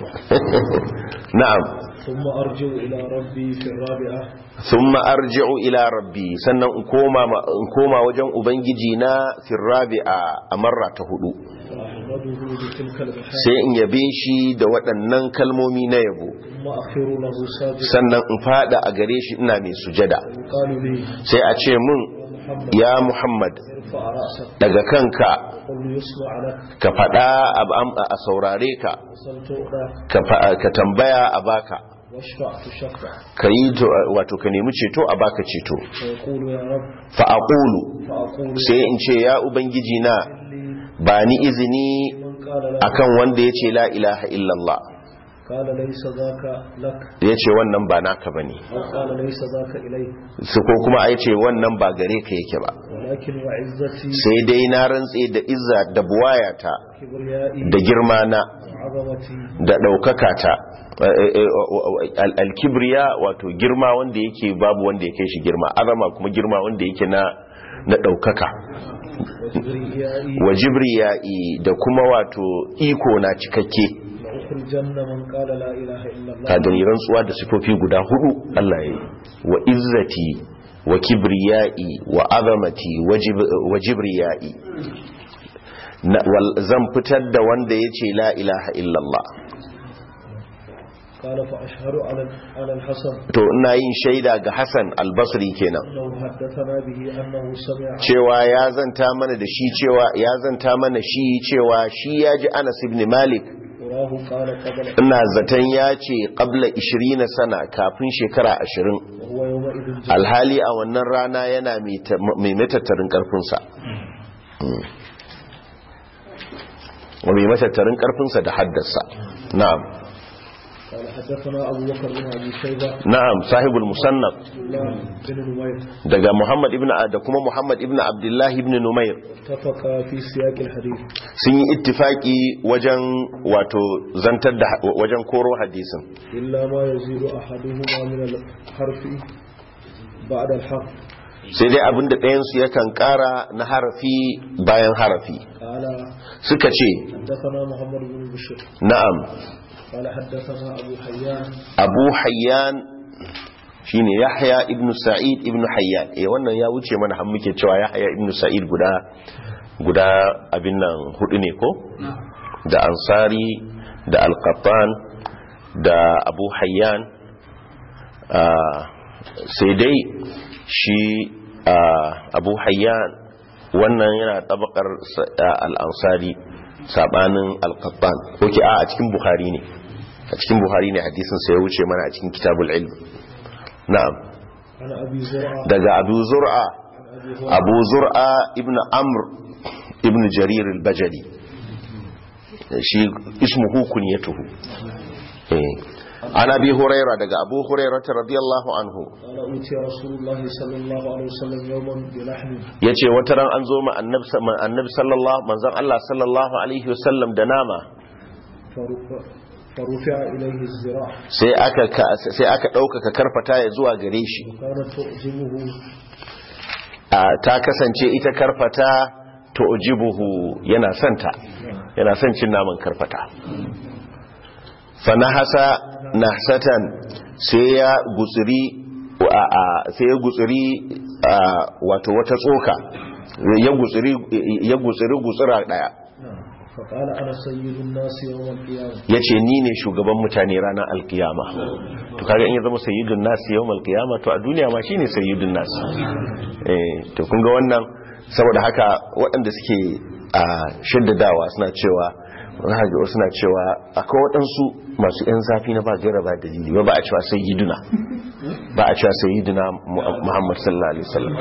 A: na'am
B: ثم أرجع إلى ربي في الرابعة
A: thumma arji'u ila rabbi sannan in koma in koma wajen ubangiji na fi rabi'a a marra ta hudu
B: فأحمده بتلك البحار
A: sai in yabe shi da waɗannan kalmomi na yabo
B: ثم أخير له ساجدا
A: sannan in fada a gare shi ina mai sujada
B: يقال لي
A: sai a ce mun
B: محمد
A: ya muhammad
B: ارفع رأسك
A: daga kanka
B: قل يسمع لك
A: ka fada a a saurare ka
B: وصل تؤدى
A: ka fa- ka tambaya a baka
B: واشفع تشفع
A: ka yi to- wato ka nemi ceto a baka ceto
B: فيقول يا رب
A: fa aqulu
B: فأقول
A: sai in ce ya ubangiji na
B: لي
A: ba ni izini
B: من قال لا
A: akan wanda ya ce la ilaha illallah
B: قال ليس ذاك لك
A: ya ce wannan ba naka ba ne
B: أو قال ليس ذاك إليك
A: su ko kuma a ce wannan ba gare ka yake ba
B: ولكن وعزتي
A: sai dai na rantse da izza da buwayata
B: كبريائي
A: da girma na
B: وعظمتي
A: da ɗaukaka ta Al- alkibriya wato girma wanda yake babu wanda ya kai shi girma azama kuma girma wanda yake na na ɗaukaka
B: وكبريائي
A: wa jibriya'i da kuma wato iko na cikakke
B: لأخرجن من قال لا إله إلا الله
A: ka gani rantsuwa da sifofi guda hudu Allah ya yi wa izzati wa kibriya'i wa azamati wa jib- wa jibriya'i Na- wal- zan fitar da wanda ya ce la ilaha illallah
B: قال فأشهر على على الحسن
A: to ina yin shaida ga Hassan albasri kenan
B: أنه حدثنا به أنه سمع
A: cewa ya zanta mana da shi cewa ya zanta mana shi cewa shi ya ji Anas ibn Malik
B: وراه قال قبل
A: ina zaton ya ce qabla 20 sana kafin shekara 20
B: وهو يومئذ جاء
A: alhali a wannan rana yana mai matattarin karfinsa mai matattarin karfinsa da haddasa na'am
B: قال حدثنا أبو بكر بن أبي شيبة
A: na'am sahibul musannaf
B: الله بن نمير
A: daga muhammad ibn da kuma muhammad ibn abdullahi ibn numair
B: اتفقا في سياق الحديث
A: sun yi ittifaki wajen wato zantar da wajen koro hadisin
B: إلا ما يزيد أحدهما من الحرف بعد الحرف
A: sai dai abinda ɗayansu yakan ƙara na harafi bayan harafi
B: قال
A: suka ce
B: حدثنا محمد بن بشير
A: na'am
B: قال حدثنا أبو حيان
A: abu hayyan shine yahya ibn sa'id ibn hayyan eh wannan ya wuce mana har muke cewa yahya ibn sa'id guda guda abin nan hudu ne ko da ansari da alqattan da abu hayyan ah, sai dai shi ah, abu hayyan wannan yana tabakar sa- ah, al-ansari sabanin alqattan ko ki a a cikin bukhari ne a cikin buhari ne hadisin sai ya wuce mana a cikin kitabul ilm na'am
B: عن أبي زرعة
A: daga abu zur'a
B: عن أبي هريرة
A: abu zur'a ibn amr ibn jarir al-bajali shi ismuhu kunyatuhu eh an abi huraira daga abu huraira radiyallahu anhu
B: قال أوتي رسول الله صلى الله عليه وسلم يوما بلحم
A: yace wata ran an zo ma annabi ma annabi sallallahu manzon Allah sallallahu alaihi wasallam da nama
B: فرفع, فرفع إليه الزراع
A: sai aka ka- sai aka dauka karfata ya zuwa gare shi
B: وكانت تعجبه
A: a ta kasance ita karfata to ujibuhu yana santa yana son cin naman karfata fanahasa nahsatan sai ya gutsiri a a- sai ya gutsiri a, wato wata tsoka ya gutsiri ya gutsiri gutsira daya
B: فقال أنا سيد الناس يوم القيامة
A: yace ni ne shugaban mutane ranar alkiyama to kaga in ya zama sayyidun nas yawmal qiyama to a duniya ma shine sayyidun nas eh to kun ga wannan saboda haka waɗanda suke a shaddadawa suna cewa rahaji suna cewa akwai waɗansu masu yan zafi na ba gaira ba dalili ba ba a cewa sayyiduna ba a cewa sayyiduna Mu- Muhammad sallallahu alaihi wasallam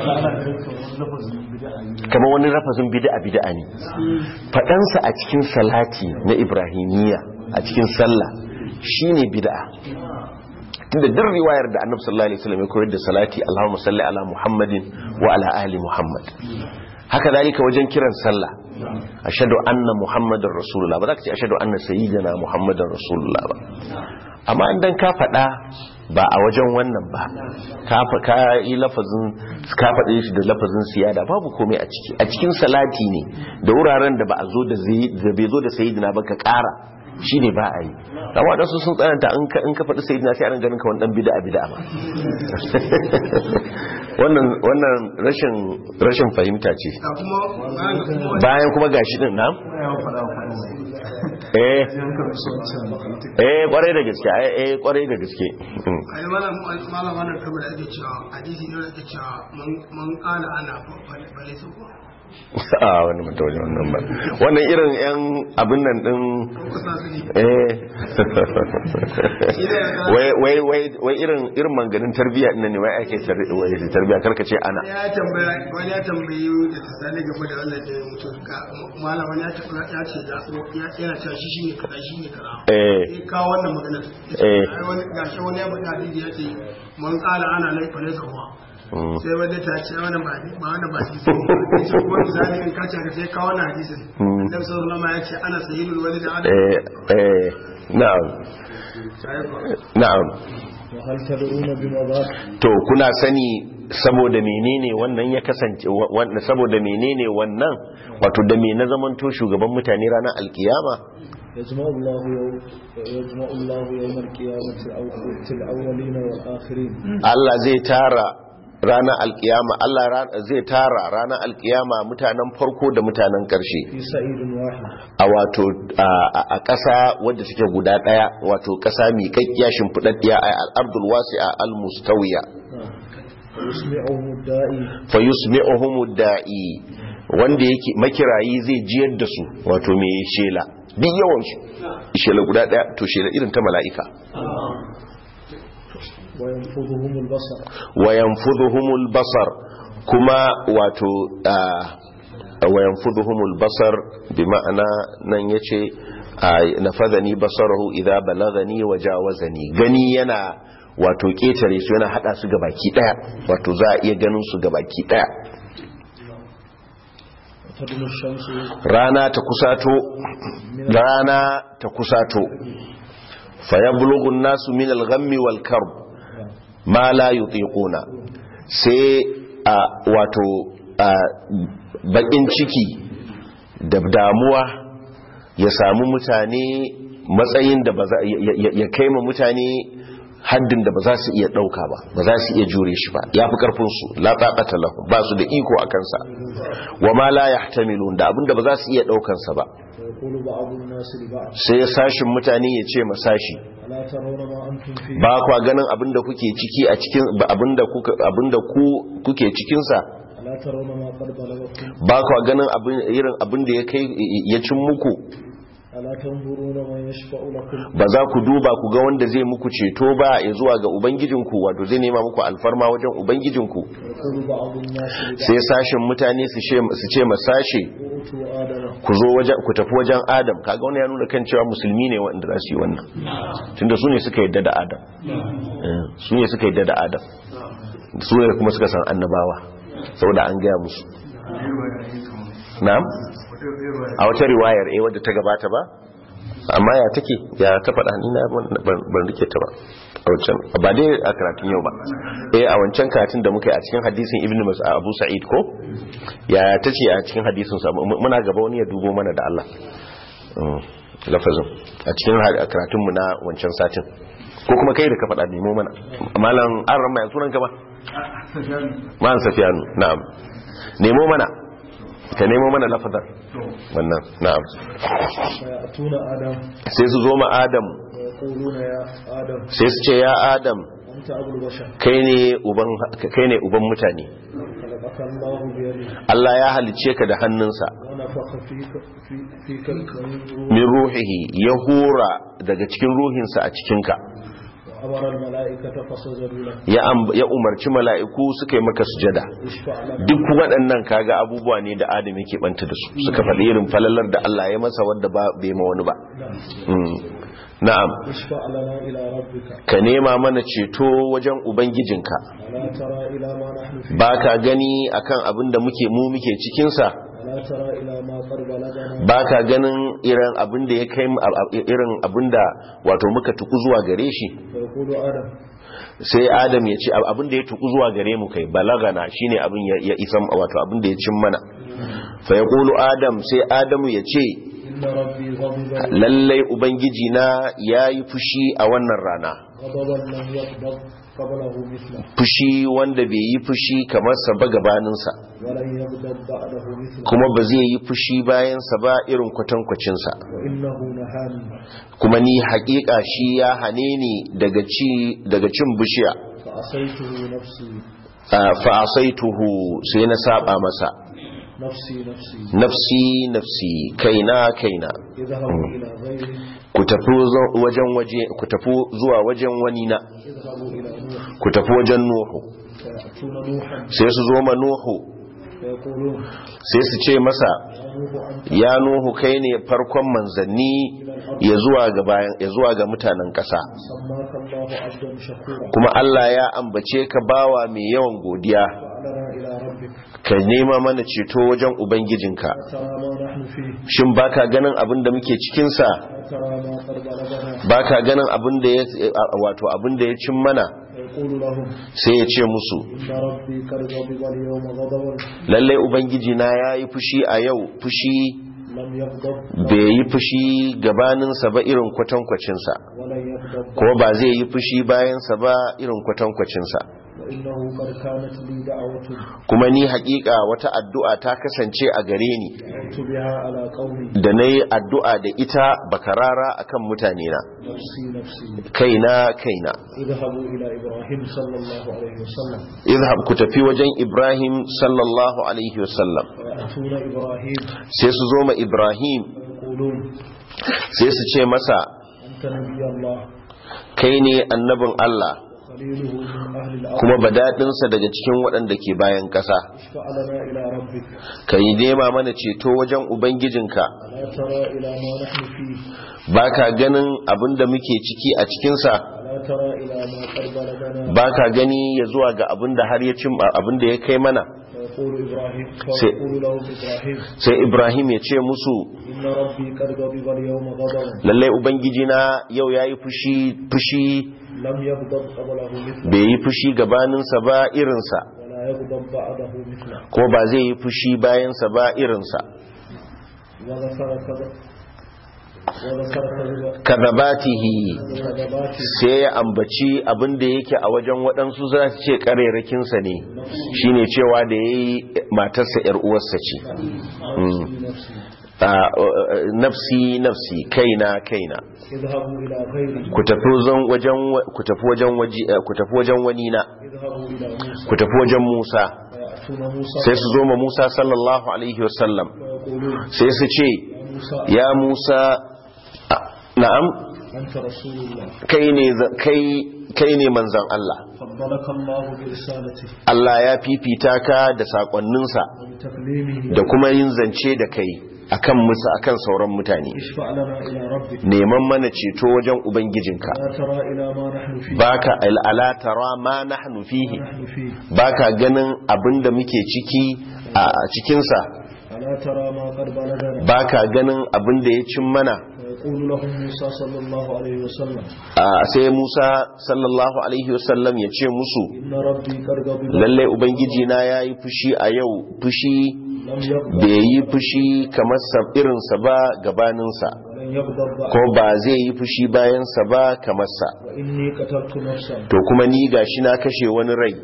A: kamar wani rafazin bid'a bid'a ne faɗansa a cikin salati na ibrahimiyya a cikin sallah shine bid'a tunda duk riwayar da annabi sallallahu alaihi wasallam ya koyar da salati Allahumma salli ala Muhammadin wa ala ali Muhammad haka zalika wajen kiran sallah ashhadu anna muhammadar rasulullah ba za ka ce ashhadu anna sayyidina muhammadar rasulullah ba amma idan ka faɗa ba a wajen wannan ba ka fa ka yi lafazin ka faɗe shi da lafazin siyada babu komai a ciki a cikin salati ne da wuraren da ba a zo da zai da bai zo da sayyidina ba ka ƙara shi ne ba a yi amma waɗansu sun tsananta in ka in ka faɗi sayyidina sai an ganin ka wani ɗan bid'a bid'a ba wannan wannan rashin rashin fahimta ce
C: ga kuma bayan ga kuma
A: bayan kuma gashi din na eh eh kwarai da gaske eh eh kwarai da gaske Mm.
C: ai malam malam wannan kamar da ake cewa hadisi ne da ake cewa man man qala ana bale su ko
A: a wani mutum ne wannan ba wannan irin yan abin nan din
C: ko sa su ne
A: eh wai wai wai wai irin irin manganin tarbiyya din nan ne wai ake tar- wai tarbiyya karka ce ana
C: ya tambaya wani ya tambayi da tsali game da wannan da mutum ka malam wani ya tambaya ya ce da ya yana cewa shi shine kaza shine kaza
A: eh
C: sai kawo wannan magana
A: Eh.
C: ai wani gashi wani ya faɗi hadisi ya ce man qala ana laifa laysa huwa
A: mm.
C: sai wanda ta ce wannan ba ba wannan ba hadisi ne sai kuma misali in ka ce ka sai kawo wannan hadisin
A: Mm.
C: annabi sallallahu alaihi wasallam ya ce ana sayyidul walid adam
A: eh eh na'am na'am
B: وهل تدرون بما ذاك
A: to kuna sani saboda menene wannan ya kasance wa- wa- saboda menene wannan wato da me na zamanto shugaban mutane ranar alkiyama
B: يجمع الله يوم يجمع الله يوم القيامة الأول- الأولين والآخرين
A: Allah zai tara ranar alkiyama Allah ra- zai tara ranar alkiyama mutanen farko da mutanen karshe
B: في سعيد واحد
A: a wato a- a a ƙasa wadda suke guda ɗaya wato ƙasa miƙaƙƙiya shimfiɗaɗɗiya a al'ardul wasi'a al-mustawiya
B: يسمعهم الداعي
A: fa yusmi'uhum da'i wanda yake makirayi zai jiyar da su wato me shela duk yawan su shela guda ɗaya to shela irin ta mala'ika
B: وينفذهم البصر
A: wa yanfudhuhumul basar kuma wato ah, wa yanfudhuhumul basar bi ma'ana nan yace ah, nafadhani basarahu idha balagani wa jawazani gani yana wato ketare su yana hada su gabaki daya wato za a iya ganin su gabaki daya
B: وتدنو الشمس
A: rana ta kusato rana ta kusato fayablughu an-nasu min al-ghammi wal karb ma la yutiquna sai a wato a bakin ciki da damuwa ya samu mutane matsayin da ba za ya- ya- ya kai ma mutane haddin da ba za su iya dauka ba ba za su iya jure shi ba ya fi karfin su la taqata lahum ba su da iko a kansa wa ma la yahtamilun da abinda ba za su iya daukan sa ba
B: ويقول بعض الناس لبعض
A: sai sashin mutane ya ce masashi
B: ألا ترون ما أنتم فيه
A: ba kwa ganin abinda kuke ciki a cikin ba abinda kuka abinda ku kuke cikin sa
B: ألا ترون ما قد بلغكم
A: ba kwa ganin abin irin abinda ya kai ya cin muku
B: ألا تنظرون من يشفع لكم
A: ba za ku duba ku ga wanda zai muku ceto ba ya zuwa ga ubangijinku wato zai nema muku alfarma wajen ubangijinku
B: ويقول بعض الناس لبعض
A: sai sashin mutane su ce su ce masashe
B: أوتوا آدم
A: ku zo wajen ku tafi wajen Adam kaga wannan ya nuna kan cewa musulmi ne wanda za su yi wannan tunda su ne suka yadda da Adam Eh, su ne suka yadda da Adam su ne kuma suka san annabawa saboda an gaya musu na'am a wata riwayar eh wadda ta gabata ba amma ya take ya ta faɗa ni na ban- ban rike ta ba a wancan ba dai a karatun yau ba eh a wancan karatun da muka yi a cikin hadisin ibn Mas'ud Abu Sa'id ko ya ta ce a cikin hadisin sa mu- muna gaba wani ya dubo mana da Allah Mm, lafazin a cikin ha- a karatun mu na wancan satin ko kuma kai da ka faɗa nemo mana malam an ramma ya sunan ka ba malam Safiyanu na'am nemo mana ka nemo mana lafazar wannan na'am
B: فيأتون آدم
A: sai su zo ma adam
B: ويقولون يا آدم
A: sai su ce ya adam
B: أنت أبو البشر
A: kai ne uban kai ne uban mutane
B: خلقك الله بيده
A: Allah ya halicce ka da hannunsa
B: ونفخ فيك في فيك من روح
A: min ruhihi ya hura daga cikin ruhinsa a cikinka
B: وأمر الملائكة فسجدوا له
A: ya amb- ya umarci mala'iku suka yi maka sujada
B: اشفع لنا
A: duk waɗannan kaga abubuwa ne da adam yake banta da su suka faɗi irin falalar da Allah ya masa wadda ba bai ma wani ba Mm. na'am
B: اشفع لنا إلى ربك
A: ka nema mana ceto wajen ubangijinka
B: ألا ترى إلى ما نحن فيه
A: ba ka gani akan abin da muke mu muke cikinsa
B: ألا ترى إلى ما قد بلغنا
A: ba ka ganin irin abin da ya kai mu- a- a- irin abin da wato muka tuku zuwa gare shi
B: فيقول آدم
A: sai adam ya ce abin da ya tuku zuwa gare mu kai balagana shine abin ya ya isa wato abin da ya cin mana fa yaqulu adam sai adamu ya ce
B: إن ربي غضب
A: lallai ubangiji na yayi fushi a wannan rana
B: غضبا لم يغضب قبله مثله
A: fushi wanda bai yi fushi kamar sa ba gabaninsa
B: ولن يغضب بعده مثله
A: kuma ba zai yi fushi bayansa ba irin kwatankwacinsa
B: وإنه نهاني
A: kuma ni haƙiƙa shi ya hane ni daga ci daga cin bishiya
B: فأصيته نفسي
A: Ah, fa asaituhu sai na saba masa
B: نفسي نفسي
A: nafsi nafsi kaina kaina
B: اذهبوا إلى غيره
A: ku tafi zo- wajen waje ku tafi zuwa wajen wani na
B: اذهبوا إلى نوح
A: ku tafi wajen nuhu
B: فيأتون نوحا
A: sai su zo ma nuhu
B: فيقولون
A: sai su ce masa
B: يا نوح أنت
A: ya nuhu kai ne farkon manzanni ya zuwa ga bayan ya zuwa ga mutanen ƙasa
B: سماك الله عبدا شكورا
A: kuma Allah ya ambace ka bawa mai yawan godiya
B: فأعلنا إلى ربك
A: ka nema mana ceto wajen ubangijinka
B: ترى ما نحن فيه
A: shin baka ganin abin da muke cikin sa
B: ترى ما قد بلغنا
A: baka ganin abin da ya wato abin da ya cin mana
B: فيقول لهم
A: sai ya ce musu
B: إن ربي قد غضب اليوم غضبا
A: lallai ubangiji na yayi fushi a yau fushi
B: لم يغضب
A: bai yi fushi gabaninsa ba irin kwatankwacinsa
B: ولن يغضب
A: ko ba zai yi fushi bayansa ba irin kwatankwacinsa
B: وإنه قد كانت لي دعوة
A: kuma ni hakika wata addu'a ta kasance a gare ni
B: دعوت بها على قومي
A: da na yi addu'a da ita bakarara akan mutane na
B: نفسي نفسي
A: kaina kaina
B: اذهبوا إلى إبراهيم صلى الله عليه وسلم
A: izhab ku tafi wajen ibrahim sallallahu alaihi wasallam
B: فيأتون إبراهيم
A: sai su zo ma ibrahim
B: ويقولون
A: sai su ce masa
B: أنت نبي الله
A: kai ne annabin allah
B: خليله من أهل الأرض
A: kuma badaɗinsa daga cikin waɗanda ke bayan ƙasa
B: اشفع لنا إلى ربك
A: ka yi nema mana ceto wajen ubangijinka
B: ألا ترى إلى ما نحن فيه
A: ba ka ganin abin da muke ciki a cikinsa
B: ألا ترى إلى ما قد بلغنا
A: ba ka gani ya zuwa ga abin da har ya cin abin da ya kai mana
B: فيقول إبراهيم
A: سي-
B: فيقول لهم إبراهيم
A: sai ibrahim ya ce musu
B: إن ربي قد غضب اليوم غضبا
A: lallai ubangijina yau ya yi fushi fushi
B: لم يغضب قبله مثله
A: bai yi fushi gabaninsa ba irinsa
B: ولا يغضب بعده مثله
A: ko ba zai yi fushi bayansa ba irinsa
B: وذكر كذا وذكر كذا
A: kazabatihi
B: كذبات
A: sai ya ambaci abin da yake a wajen waɗansu za su ce ƙarerakinsa ne shine cewa da ya yi matarsa 'yar uwarsa ce
B: نفسي نفسي
A: Ah, nafsi nafsi kaina kaina
B: اذهبوا إلى غيري
A: ku tafi zan- wajen wa- ku tafi wajen waji eh, ku tafi wajen wani na
B: اذهبوا إلى موسى
A: ku tafi wajen Musa
B: فيأتون موسى
A: sai su zo ma Musa sallallahu alaihi wasallam
B: ويقولون
A: sai su ce
B: يا موسى
A: ya Musa ah, na'am
B: أنت رسول الله
A: kai ne za- kai kai ne manzon Allah
B: فضلك الله برسالته
A: Allah ya fifita ka da sakonninsa
B: وبتكليمه
A: da kuma yin zance da kai akan musa akan sauran mutane
B: اشفع لنا إلى ربك
A: neman mana ceto wajen ubangijinka
B: لا ترى إلى ما نحن فيه
A: baka al'ala tara ma nahnu fihi
B: نحن فيه
A: baka ganin abinda muke ciki a cikinsa
B: ألا ترى ما قد بلغنا
A: baka ganin abinda ya cin mana
B: ويقول لهم موسى صلى الله عليه وسلم
A: a sai Musa sallallahu alaihi wasallam ya ce musu
B: إن ربي قد غضب
A: lallai ubangiji na yayi fushi a yau fushi
B: لم يغضب
A: bai yi fushi kamar sa irinsa ba gabaninsa
B: ولن يغضب بعد
A: ko ba zai yi fushi bayansa ba kamar sa
B: وإني قتلت نفسا
A: to kuma ni gashi na kashe wani rai
B: لم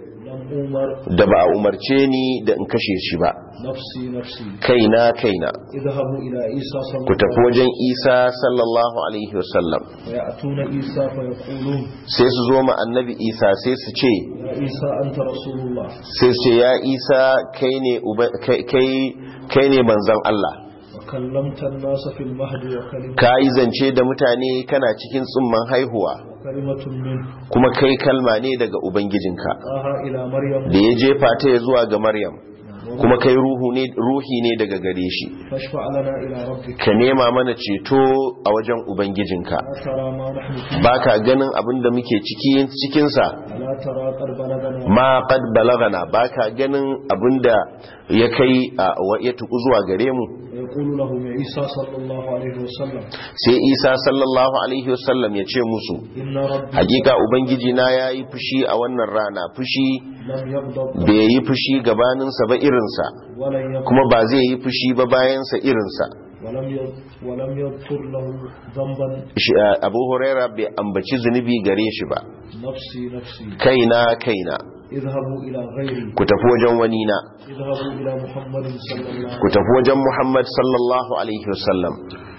B: أمر
A: da ba a umarce ni da in kashe shi ba
B: نفسي نفسي
A: kaina kaina
B: اذهبوا إلى عيسى صلى
A: ku tafi
B: الله عليه
A: wajen isa sallallahu alaihi wasallam
B: وسلم فيأتون عيسى فيقولون
A: sai su zo ma annabi isa sai su ce
B: يا عيسى أنت رسول الله
A: sai su ce ya isa kai ne uba- kai- kai kai ne manzon Allah
B: وكلمت الناس في المهد وكلمة,
A: ka yi zance da mutane kana cikin tsumman haihuwa
B: وكلمة منه
A: kuma kai kalma ne daga ubangijinka
B: قاها إلى مريم
A: da ya jefa ta ya zuwa ga maryam kuma kai ruhu ne ruhi ne daga gare shi
B: فاشفع لنا إلى ربك
A: ka nema mana ceto a wajen ubangijinka
B: لا ترى ما نحن فيه
A: ba ka ganin abin da muke ciki cikinsa
B: ألا ترى قد بلغنا
A: ma qad balagana ba ka ganin abin da ya kai a wa- ya tuku zuwa gare mu
B: ويقول لهم عيسى صلى الله عليه وسلم
A: sai isa sallallahu alaihi wasallam ya ce musu
B: إن ربي
A: hakika ubangiji na ya yi fushi a wannan rana fushi
B: لم يغضب
A: bai yi fushi gabaninsa ba irinsa
B: ولن يغضب
A: kuma ba zai yi fushi ba bayansa irinsa
B: ولم يغ- ولم يذكر له ذنبا
A: Shi, a, abu huraira bai ambaci zunubi gare shi ba
B: نفسي نفسي
A: kaina kaina
B: اذهبوا إلى غيري
A: ku tafi wajen wani na
B: اذهبوا إلى محمد صلى الله
A: ku tafi wajen muhammad sallallahu alaihi wasallam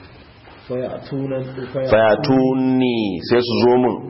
B: فيأتون فيأتون
A: fayatuni sai su zo mun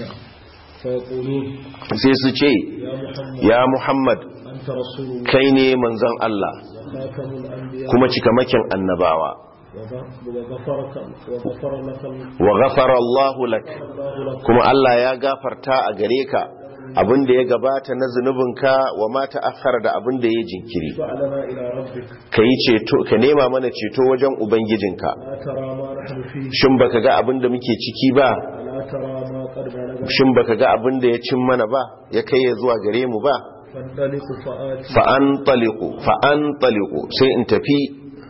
B: فيقولون
A: sai su ce
B: يا محمد
A: ya muhammad
B: أنت رسول الله
A: kai ne manzon Allah
B: وخاتم الأنبياء
A: kuma cikamakin annabawa
B: وغفرك وغفر لك
A: wa ghafara Allahu lak
B: الله لك
A: kuma Allah ya gafarta a gare ka abin da ya gabata na zunubinka wa ma ta'akhkhara da abin da ya jinkiri
B: فعلنا إلى ربك
A: ka yi ceto ka nema mana ceto wajen ubangijinka
B: لا ترى ما نحن فيه
A: shin baka ga abin da muke ciki ba
B: لا ترى ما قد بلغنا
A: shin baka ga abin da ya cin mana ba ya kai ya zuwa gare mu ba
B: فانطلق فآتي
A: fa an taliqu fa an taliqu sai in tafi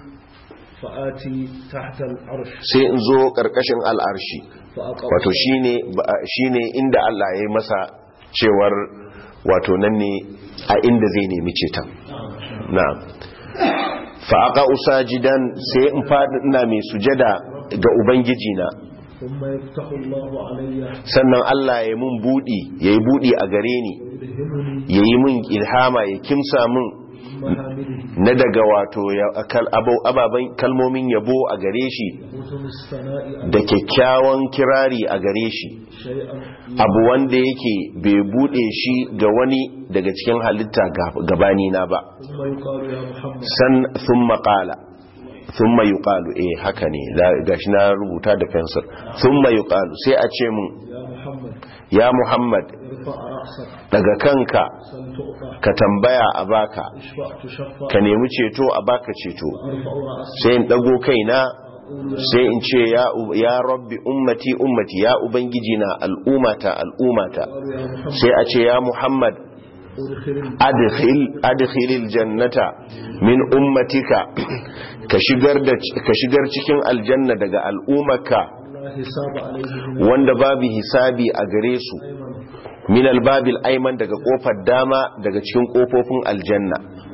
B: فآتي تحت العرش
A: sai in zo karkashin al'arshi
B: فأقع
A: wato shine ba- shine inda Allah ya yi masa cewar wato nan ne a inda zai nemi ceton na'am fa aqa usajidan sai in fadi ina mai sujada ga ubangiji na
B: ثم يفتح الله علي
A: sannan Allah ya mun budi yayi budi a gare ni
B: يلهمني
A: yayi mun ilhama ya kimsa mun
B: محامده
A: na daga wato ya- kal- abau- ababen kalmomin yabo a gare shi
B: حسن الثناء
A: da kyakkyawan kirari a gare shi
B: شيئا
A: abu wanda yake bai bude shi ga wani daga cikin halitta ga- gabani na ba
B: ثم يقال يا محمد
A: san thumma qala thumma yuqalu eh haka ne da- gashi na rubuta da fensir thumma yuqalu sai a ce mun
B: يا محمد
A: ya muhammad
B: ارفع رأسك
A: daga kanka
B: سل تؤطى
A: ka tambaya a baka
B: اشفع تشفع
A: ka nemi ceto a baka ceto
B: ارفع رأسك
A: sai in dago kaina
B: أقول يا
A: sai in ce ya u- ya rabbi ummati ummati ya ubangiji na al'umata al'umata
B: قال يا محمد
A: sai a ce ya muhammad
B: ادخل
A: adkhil adkhilil jannata min ummatika ka shigar da ka shigar cikin aljanna daga al'ummaka
B: لا حساب عليه من
A: wanda babu hisabi a gare su
B: الأيمن
A: min albabil ayman daga kofar dama daga cikin kofofin aljanna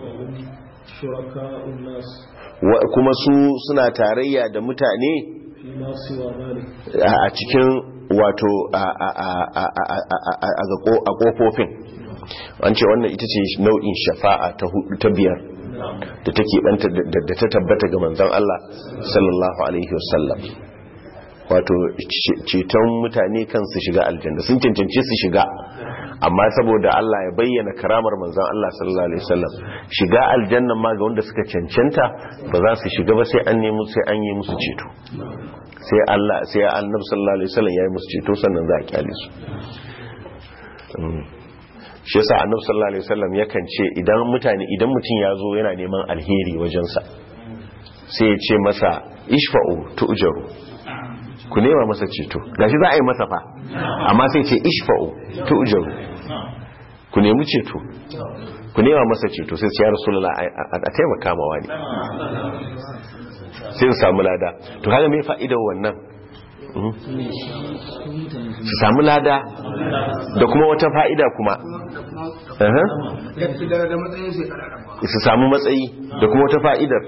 B: شركاء الناس
A: Wa- kuma su suna tarayya da mutane
B: فيما سوى ذلك
A: a cikin wato a a a a a a- a- a ga ko- a kofofin an ce wannan ita ce nau'in shafa'a ta hudu ta biyar da take banta da da ta tabbata ga manzon Allah sallallahu alaihi wasallam wato ce- ceton mutane kan su shiga aljanna sun cancanci su shiga amma saboda Allah ya bayyana karamar manzon Allah sallallahu alaihi wasallam shiga aljanna ma ga wanda suka cancanta ba za su shiga ba sai an nemi sai an yi musu ceto sai Allah sai annabi sallallahu alaihi wasallam ya yi musu ceto sannan za a kyale su Mm. shi yasa annabi sallallahu alaihi wasallam yakan ce idan mutane idan mutum ya zo yana neman alheri wajensa sai ya ce masa ishfa'u tu'jaru ku nema masa ceto gashi za a yi masa fa amma sai ce ishfa'u tu'jaru ku nemi ceto ku nema masa ceto sai ce ya rasulullah a a taimaka ma wani sai su samu lada to kaga me fa'idar wannan Mhm. su samu lada da kuma wata fa'ida kuma Aha.
C: ya ci gara da matsayin sai kararraba
A: su samu matsayi da kuma wata fa'idar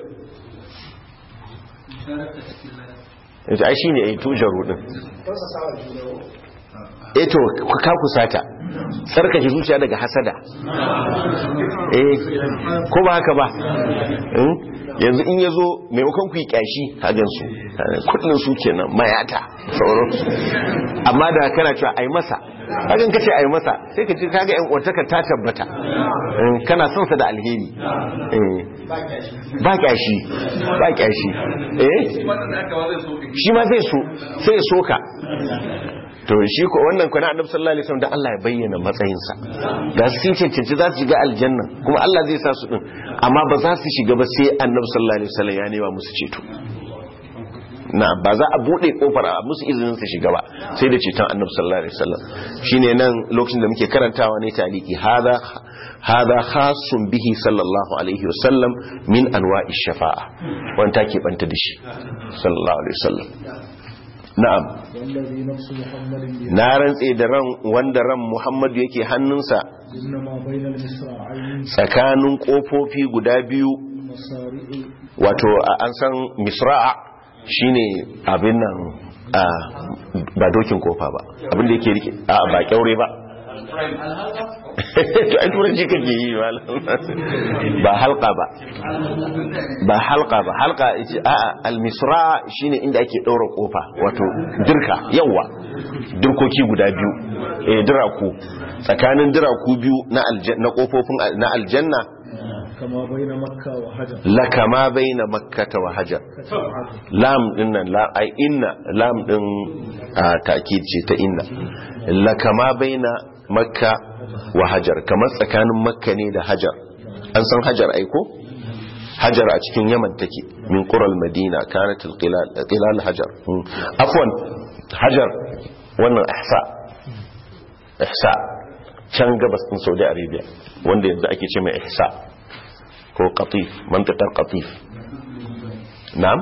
A: yanzu ai shi ne a yi tujar rudin eto ka kusata tsarkake zuciya daga hasada eh ko ba haka ba Hmm? yanzu in yazo maimakon ku yi kyashi hagan su kudin su kenan mayata sauransu amma da kana cewa ai masa hakan kace ai masa sai ka ji kaga yan uwartaka ta tabbata Eh, kana son sa da alheri Eh. ba kyashi ba kyashi eh shi ma zai so sai ya soka to shi ko wannan kuna annabi sallallahu alaihi wasallam da Allah ya bayyana matsayinsa da su sun cancanci za su shiga aljanna kuma Allah zai sa su din amma ba za su shiga ba sai annabi sallallahu alaihi wasallam ya nema musu ceto na ba za a bude kofar a musu izinin su shiga ba sai da ceton annabi sallallahu alaihi wasallam shine nan lokacin da muke karantawa ne taliki hada hada khasun bihi sallallahu alaihi wasallam min anwa'i shafa'a wanda take banta da shi sallallahu alaihi wasallam na'am
B: والذي نفس محمد بيده
A: na rantse da ran wanda ran Muhammadu yake hannunsa
B: إنما بين المصراعين
A: tsakanin kofofi guda biyu
B: مصارع
A: wato a- an san misra'a shine abin nan a ba dokin kofa ba abin da yake rike a ba kyaure ba to ai turanci kake yi malam ba halka ba ba halka ba halka ita a al-misra shine inda ake daura kofa wato dirka yawa dirkoki guda biyu eh diraku tsakanin diraku biyu na aljanna na kofofin al- na aljanna
B: كما بين مكة وحجر
A: lakama baina makkata wa hajar lam din nan la ai inna lam din a ta'kid ce ta inna lakama baina makka wa hajar kamar tsakanin makka ne da hajar an san hajar ai ko hajar a cikin yaman take min qural madina kanat alqilal qilal hajar Hmm. afwan hajar wannan ihsa ihsa can gabas din saudi arabia wanda yanzu ake ce mai ihsa ko qatif mantakar qatif na'am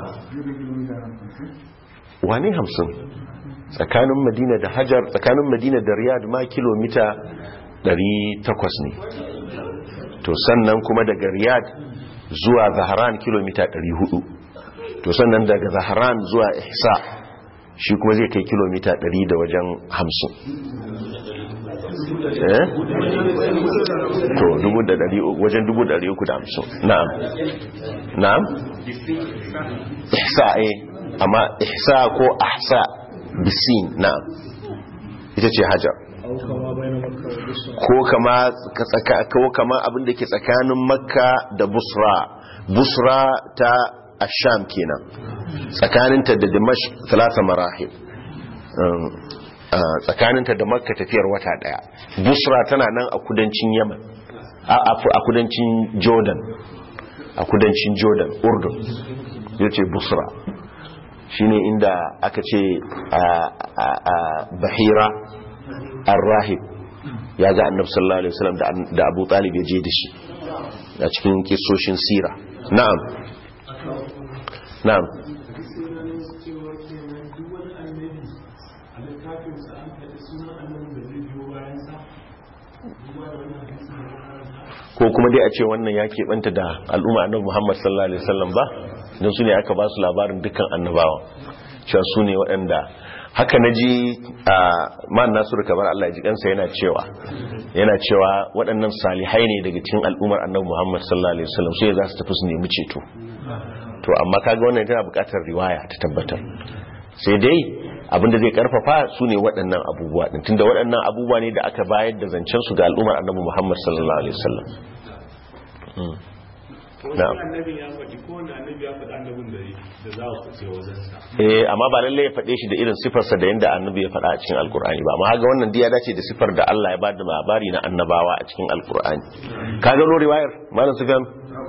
A: wane hamsin tsakanin madina da hajar tsakanin madina da riyad ma kilomita 800 ne to sannan kuma daga riyad zuwa zaharan kilomita 400 to sannan daga zaharan zuwa ihsa shi kuma zai kai kilomita 100 da wajen 50 eh to dubu da dari wajen dubu da dari uku da hamsin na'am na'am ihsa eh amma ihsa ko ahsa bisin na'am ita ce hajar
B: أو كما بين مكة وبصرى
A: ko kama ka tsaka ko kama abin da ke tsakanin makka da busra busra ta asham kenan tsakaninta da dimashq talata marahil Um, uh, tsakaninta da makka tafiyar wata daya busra tana nan a kudancin yaman a a- a kudancin jordan a kudancin jordan urdun ya ce busra shine inda aka ce a a- a bahira ar-rahib ya ga annabi sallallahu alaihi wasallam da da Abu Talib ya je da shi a cikin kisoshin sira na'am na'am ko kuma dai a ce wannan ya keɓanta da al'umma annabi Muhammad sallallahu alaihi wasallam ba don su ne aka ba su labarin dukkan annabawa cewa su ne waɗanda haka na ji a man nasiru kamar Allah ya ji kansa yana cewa yana cewa waɗannan salihai ne daga cikin al'ummar annabi Muhammad sallallahu alaihi wasallam sai za su tafi su nemi ceto to amma kaga wannan tana buƙatar riwaya ta tabbatar sai dai abinda zai karfafa su ne waɗannan abubuwa din tunda waɗannan abubuwa ne da aka bayar da zancen su ga al'ummar annabi Muhammad sallallahu alaihi wasallam na'am
D: annabi ya faɗi ko wani annabi ya faɗi annabin da da za ku ce wajen sa
A: eh amma ba lalle ya faɗe shi da irin sifarsa da yanda annabi ya faɗa a cikin alkur'ani ba amma ga wannan diya dace da sifar da Allah ya bada labari na annabawa a cikin alkur'ani ka ga riwayar malam sufyan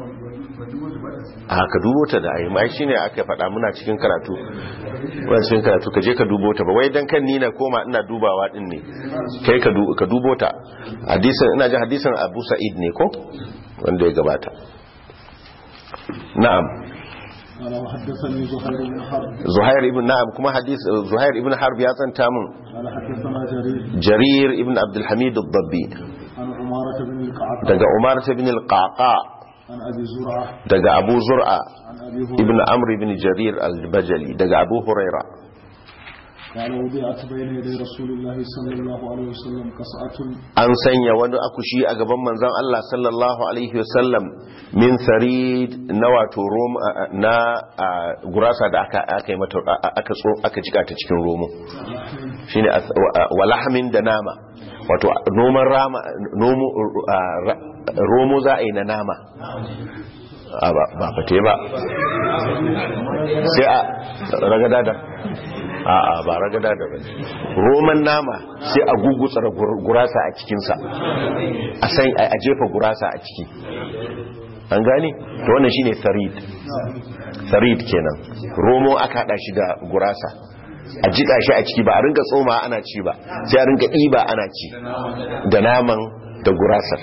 A: a ka dubo ta da ayi mai shine aka faɗa muna cikin karatu muna cikin karatu ka je ka dubo ta ba wai dan kan ni na koma ina dubawa din ne kai ka du- ka dubo ta hadisin ina ji hadisin Abu Sa'id ne ko wanda ya gabata na'am
B: قال وحدثني زهير بن حرب
A: Zuhair ibn Na'am kuma hadis Zuhair ibn Harb ya tsanta mun
B: قال حدثنا جرير
A: Jarir ibn Abdul Hamid ad-Dabbi
B: عن عمارة بن القعقاع
A: daga Umar ibn al-Qaqa
B: عن أبي زرعة
A: daga Abu Zur'a
B: عن أبي
A: ibn
B: هريرة
A: Amr ibn Jarir al-Bajali daga Abu Huraira
B: قال وضعت بين يدي رسول الله صلى الله عليه وسلم قصعة
A: an sanya wani akushi a gaban manzon Allah sallallahu alaihi wasallam min sarid na wato rom na a, gurasa da aka aka yi mata aka tso aka jika ta cikin romo shine as- wa- wa lahmin da nama wato noman rama nomo a, ra- romo za a yi na nama a ba ba fate ba sai a ragada da a a ba ragada da ba roman nama sai a gugutsa gurasa a cikinsa a san a jefa gurasa a ciki an gane to wannan shine sarid sarid kenan romo aka hada shi da gurasa a jika shi a ciki ba a rinka tsoma ana ci ba sai a rinka ɗiba ana ci da naman da gurasar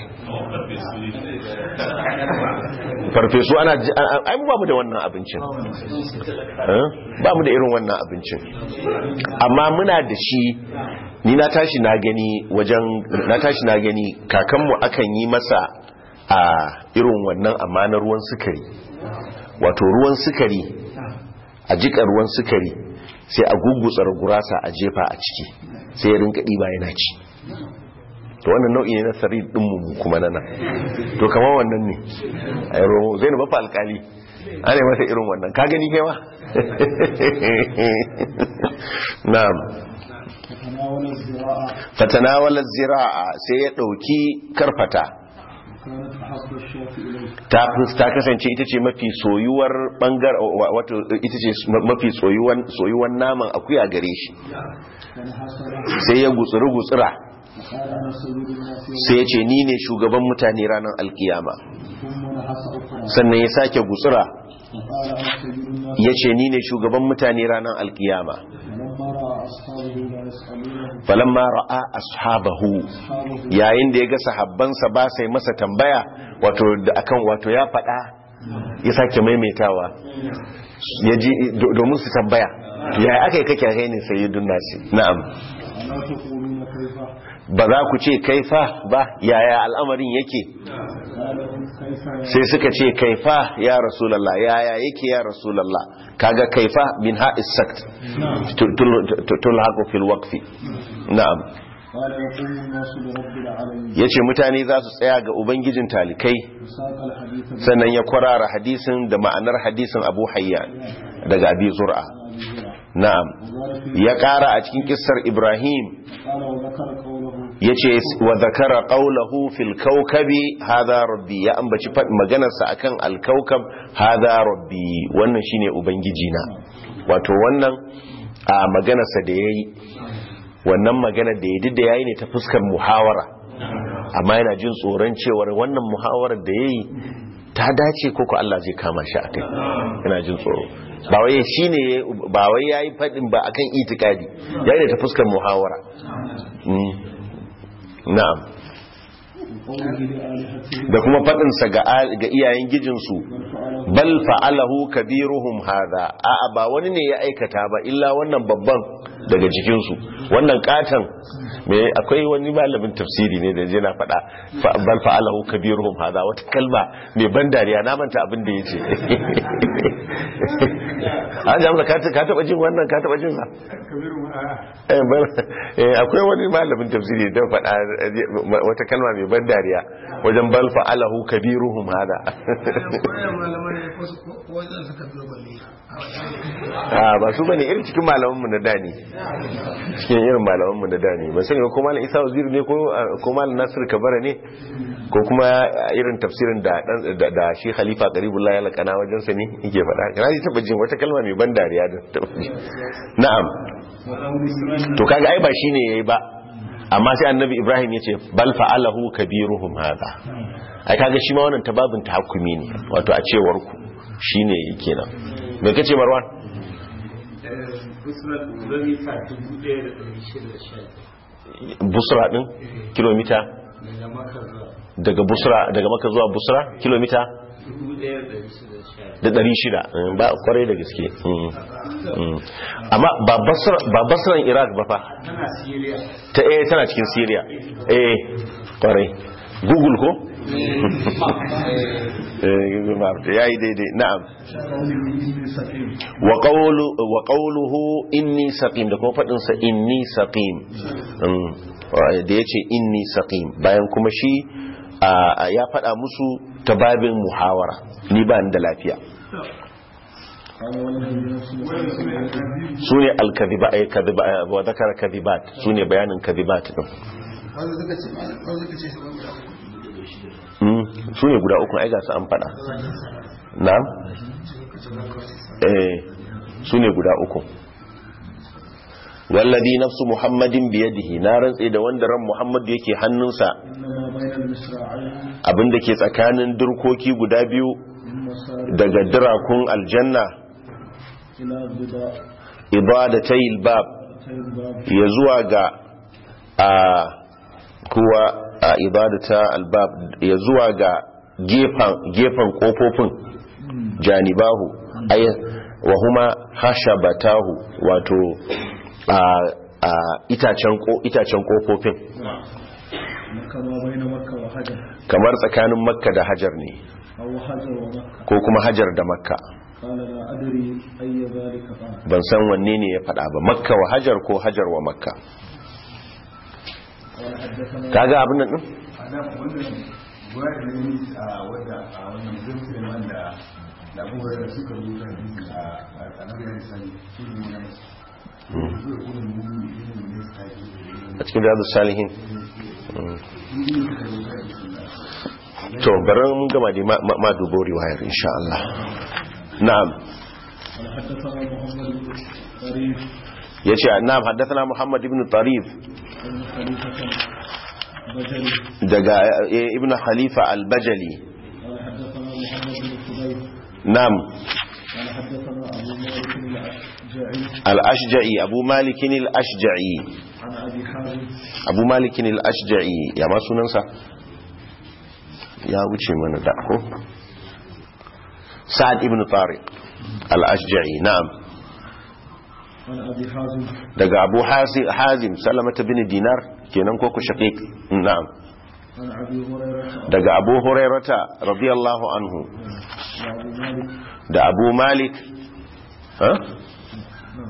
A: farfesu ana ji- a- a- ai mu ba mu da wannan abincin Eh? ba mu da irin wannan abincin amma muna da shi ni na tashi na gani wajen na tashi na gani kakanmu akan yi masa a irin wannan amma na ruwan sukari wato ruwan sukari a jika ruwan sukari sai a gugutsar gurasa a jefa a ciki sai ya rinka ɗiba yana ci to wannan nau'i ne na sari ɗinmu mu kuma nana to kamar wannan ne a yi romo zai na bafa alkali ana yi masa irin wannan ka gani kewa na'am
B: فتناول الزراعة
A: fatanawala zira'a sai ya ɗauki karfata
B: كانت أحب الشاة إليه
A: ta ta kasance ita ce mafi soyuwar bangar wa- wato ita ce mafi soyuwan soyuwan naman akuya gare shi
B: فنحسر
A: sai ya gutsuri gutsura
B: فقال أنا سيد الناس يوم
A: sai ya ce ni ne shugaban mutane ranar alkiyama
B: ثم نحس أخرى
A: sannan ya sake gutsura
B: فقال أنا سيد الناس
A: ya ce ni ne shugaban mutane ranar alkiyama
B: فلما رأى أصحابه لا يسألونه
A: falamma ra'a ashabahu
B: أصحابه
A: yayin da ya ga sahabbansa ba sai masa tambaya wato da akan wato ya faɗa ya sake maimaitawa ya ji do- domin su tambaya ya aka yi kake kai ne sayyidun nasi na'am
B: ألا تقولون كيف
A: ba za ku ce kaifa ba yaya al'amarin yake
B: قال لهم كيف يا
A: sai suka ce kaifa ya rasulallah yaya yake ya rasulallah kaga kaifa min ha'is sakt tulhaqu fil waqfi na'am
B: قال يقوم الناس لرب العالمين
A: yace mutane za su tsaya ga ubangijin talikai
B: وساق الحديث بن
A: sannan ya kwarara hadisin da ma'anar hadisin Abu Hayyan daga Abi Zur'a
B: أبي زرع
A: na'am
B: وقال في
A: ya kara a cikin kissar Ibrahim
B: قال وذكر قوله
A: yace wa zakara qawluhu fil kawkabi hadha rabbi ya ambaci fad maganarsa akan al kawkab hadha rabbi wannan shine ubangiji na wato wannan a maganarsa da yayi wannan maganar da yayi da yayi ne ta fuskar muhawara amma yana jin tsoron cewar wannan muhawarar da yayi ta dace ko ko Allah zai kama shi akai yana jin tsoro ba wai shine ba wai yayi fadin ba akan itikadi yayi ne ta fuskar muhawara Mm. na'am
B: وقوله لآلهته
A: da kuma faɗinsa ga al- ga iyayen gijinsu
B: بل فعله
A: bal fa'alahu kabiruhum hadha a'a ba wani ne ya aikata ba illa wannan babban daga cikinsu wannan katan me akwai wani malamin tafsiri ne da je na faɗa fa- bal fa'alahu kabiruhum hadha wata kalma mai ban dariya na manta abin da yace an jamsa ka ta- ka taba jin wannan ka taba jin sa Eh, bal- eh, akwai wani malamin tafsiri da faɗa eh, wata kalma mai ban dariya wajen bal fa'alahu kabiruhum hada
C: wannan malaman ne ko su- ko wajen suka biyo balle a wajen
A: a ba su bane irin cikin malaman mu na dani cikin irin malaman mu na dani ban sani ba ko malam Isa Waziri ne ko ko malam Nasir Kabara ne ko kuma irin tafsirin da dan- da, da shi Khalifa Qaribullah ya lakana wajen sa ne yake faɗa kana ji taba jin wata kalma mai ban dariya da taba ji na'am to kaga ai ba shine yayi ba amma sai annabi Ibrahim yace bal fa'alahu kabiruhum hada ai kaga shi ma wannan tababin tahakkumi ne wato a cewar ku shine yake nan me kace Marwan
D: Usman kilomita dubu ɗaya da ɗari shida da sha
A: Busra din kilomita
D: daga Makka zuwa
A: daga Busra daga Makka zuwa Busra kilomita
D: dubu ɗaya da ɗari shida da sha
A: da ɗari shida mm, ba kwarai da gaske mm, mm. amma ba Basra ba Basran Iraq ba fa
D: tana Siriya
A: ta eh tana cikin Syria eh kwarai Google ko ya yi daidai na'am
B: إني سقيم
A: wa qawlu wa qawluhu inni saqim da kuma fadin sa inni saqim Mm, da yace inni saqim bayan kuma shi a- a ya fada musu ta babin muhawara ni ba ni da lafiya
B: قال والذي نفس محمد
A: sune al-kadhiba ay kadhiba wa dhakara kadhibat sune bayanin kadhibat din
C: wanda suka ce wanda suka ce shugaban guda uku
A: Mm, sune guda uku ai ga su an fada na'am eh sune guda uku wallazi nafsu muhammadin biyadihi na rantse da wanda ran muhammad yake hannunsa
B: إنما بين المصراعين
A: abinda ke tsakanin durkoki guda biyu
B: من مسار
A: daga dirakun aljanna
B: إلى البضاء
A: ibadatayil bab
B: الباب
A: ya zuwa ga a kuwa a ibadata albab ya zuwa ga gefen gefen kofofin janibahu ay wa huma hashabatahu wato a a itacen ko itacen kofofin
B: كما بين مكة وحجر
A: kamar tsakanin makka da hajar ne
B: أو حجر ومكة
A: ko kuma hajar da makka
B: قال لا أدري أي ذلك قال
A: ban san wanne ne ya faɗa ba makka wa hajar ko hajar wa makka
B: قال حدثنا
A: kaga abin nan din
E: a nan wannan ruwa da ne a wadda a wannan zai wanda da abubuwa da suka zo kan hadisi a a nan ya sani shi ne wannan zai kuma mummi ne ne su tafi
A: a cikin riyadu salihin to bari mun gama dai ma- ma ma dubo riwayar insha Allah na'am
B: قال حدثنا محمد بن طريف
A: yace na'am haddathana Muhammad ibn Tarif
B: بن خليفة بجري
A: daga eh, ibn Khalifa al-Bajali
B: قال حدثنا محمد بن خبيب
A: na'am
B: قال حدثنا أبو مالك الأشجعي
A: al-Ashja'i Abu Malik al-Ashja'i
B: عن أبي حازم
A: Abu Malik al-Ashja'i ya ma sunansa ya wuce mana da ko Sa'ad ibn Tariq al-Ashja'i na'am
B: عن أبي حازم
A: daga Abu Hasi- Hazim Salamata bin Dinar kenan ko ku shaqiq na'am
B: عن أبي هريرة
A: daga Abu Hurairata radiyallahu anhu
B: وأبو مالك
A: da Abu Malik ha
B: نعم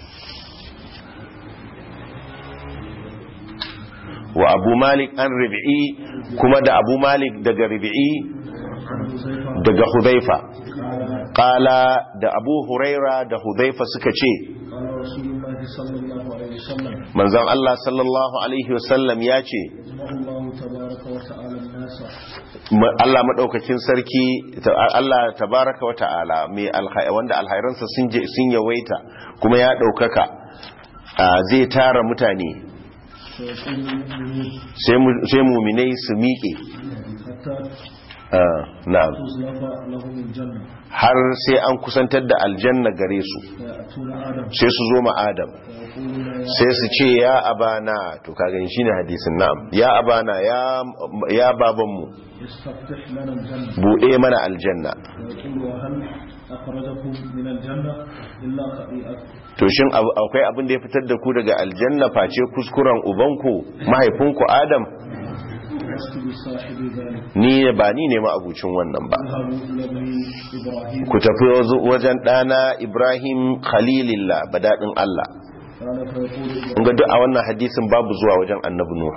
A: wa Abu Malik an Rabi'i kuma da Abu Malik daga Rabi'i
B: عن حذيفة
A: daga Hudhaifa
B: قال
A: qala da Abu Huraira da Hudhaifa suka ce
B: قال رسول الله صلى الله عليه وسلم
A: manzon Allah sallallahu alaihi wasallam ya ce
B: يجمع الله تبارك وتعالى الناس
A: ma- Allah madaukakin sarki ta- Allah tabaraka wa ta'ala mai alhai wanda alhairansa sun je sun yawaita kuma ya daukaka a, zai tara mutane
B: فيقول المؤمنون
A: sai mu- sai muminai su miƙe
B: حتى
A: a, na'am
B: تزلف لهم الجنة
A: har sai an kusantar da aljanna gare su
B: فيأتون آدم
A: sai su zo ma Adam
B: فيقولون يا
A: sai su ce ya abana to ka gani shine hadisin na'am ya abana ya ya babanmu
B: استفتح لنا الجنة
A: bude mana aljanna
B: فيقول وهل أخرجكم من الجنة إلا خطيئة
A: to shin abu- akwai abin da ya fitar da ku daga aljanna face kuskuren ubanku mahaifinku Adam
B: لست بصاحب ذلك
A: ni ba ni ne ma abucin wannan ba
B: اذهبوا إلى ابن إبراهيم
A: ku tafi wazo- wajen ɗana Ibrahim Khalilillah badadin Allah
B: قال فيقول
A: in ga duk a wannan hadisin babu zuwa wajen annabi Nuh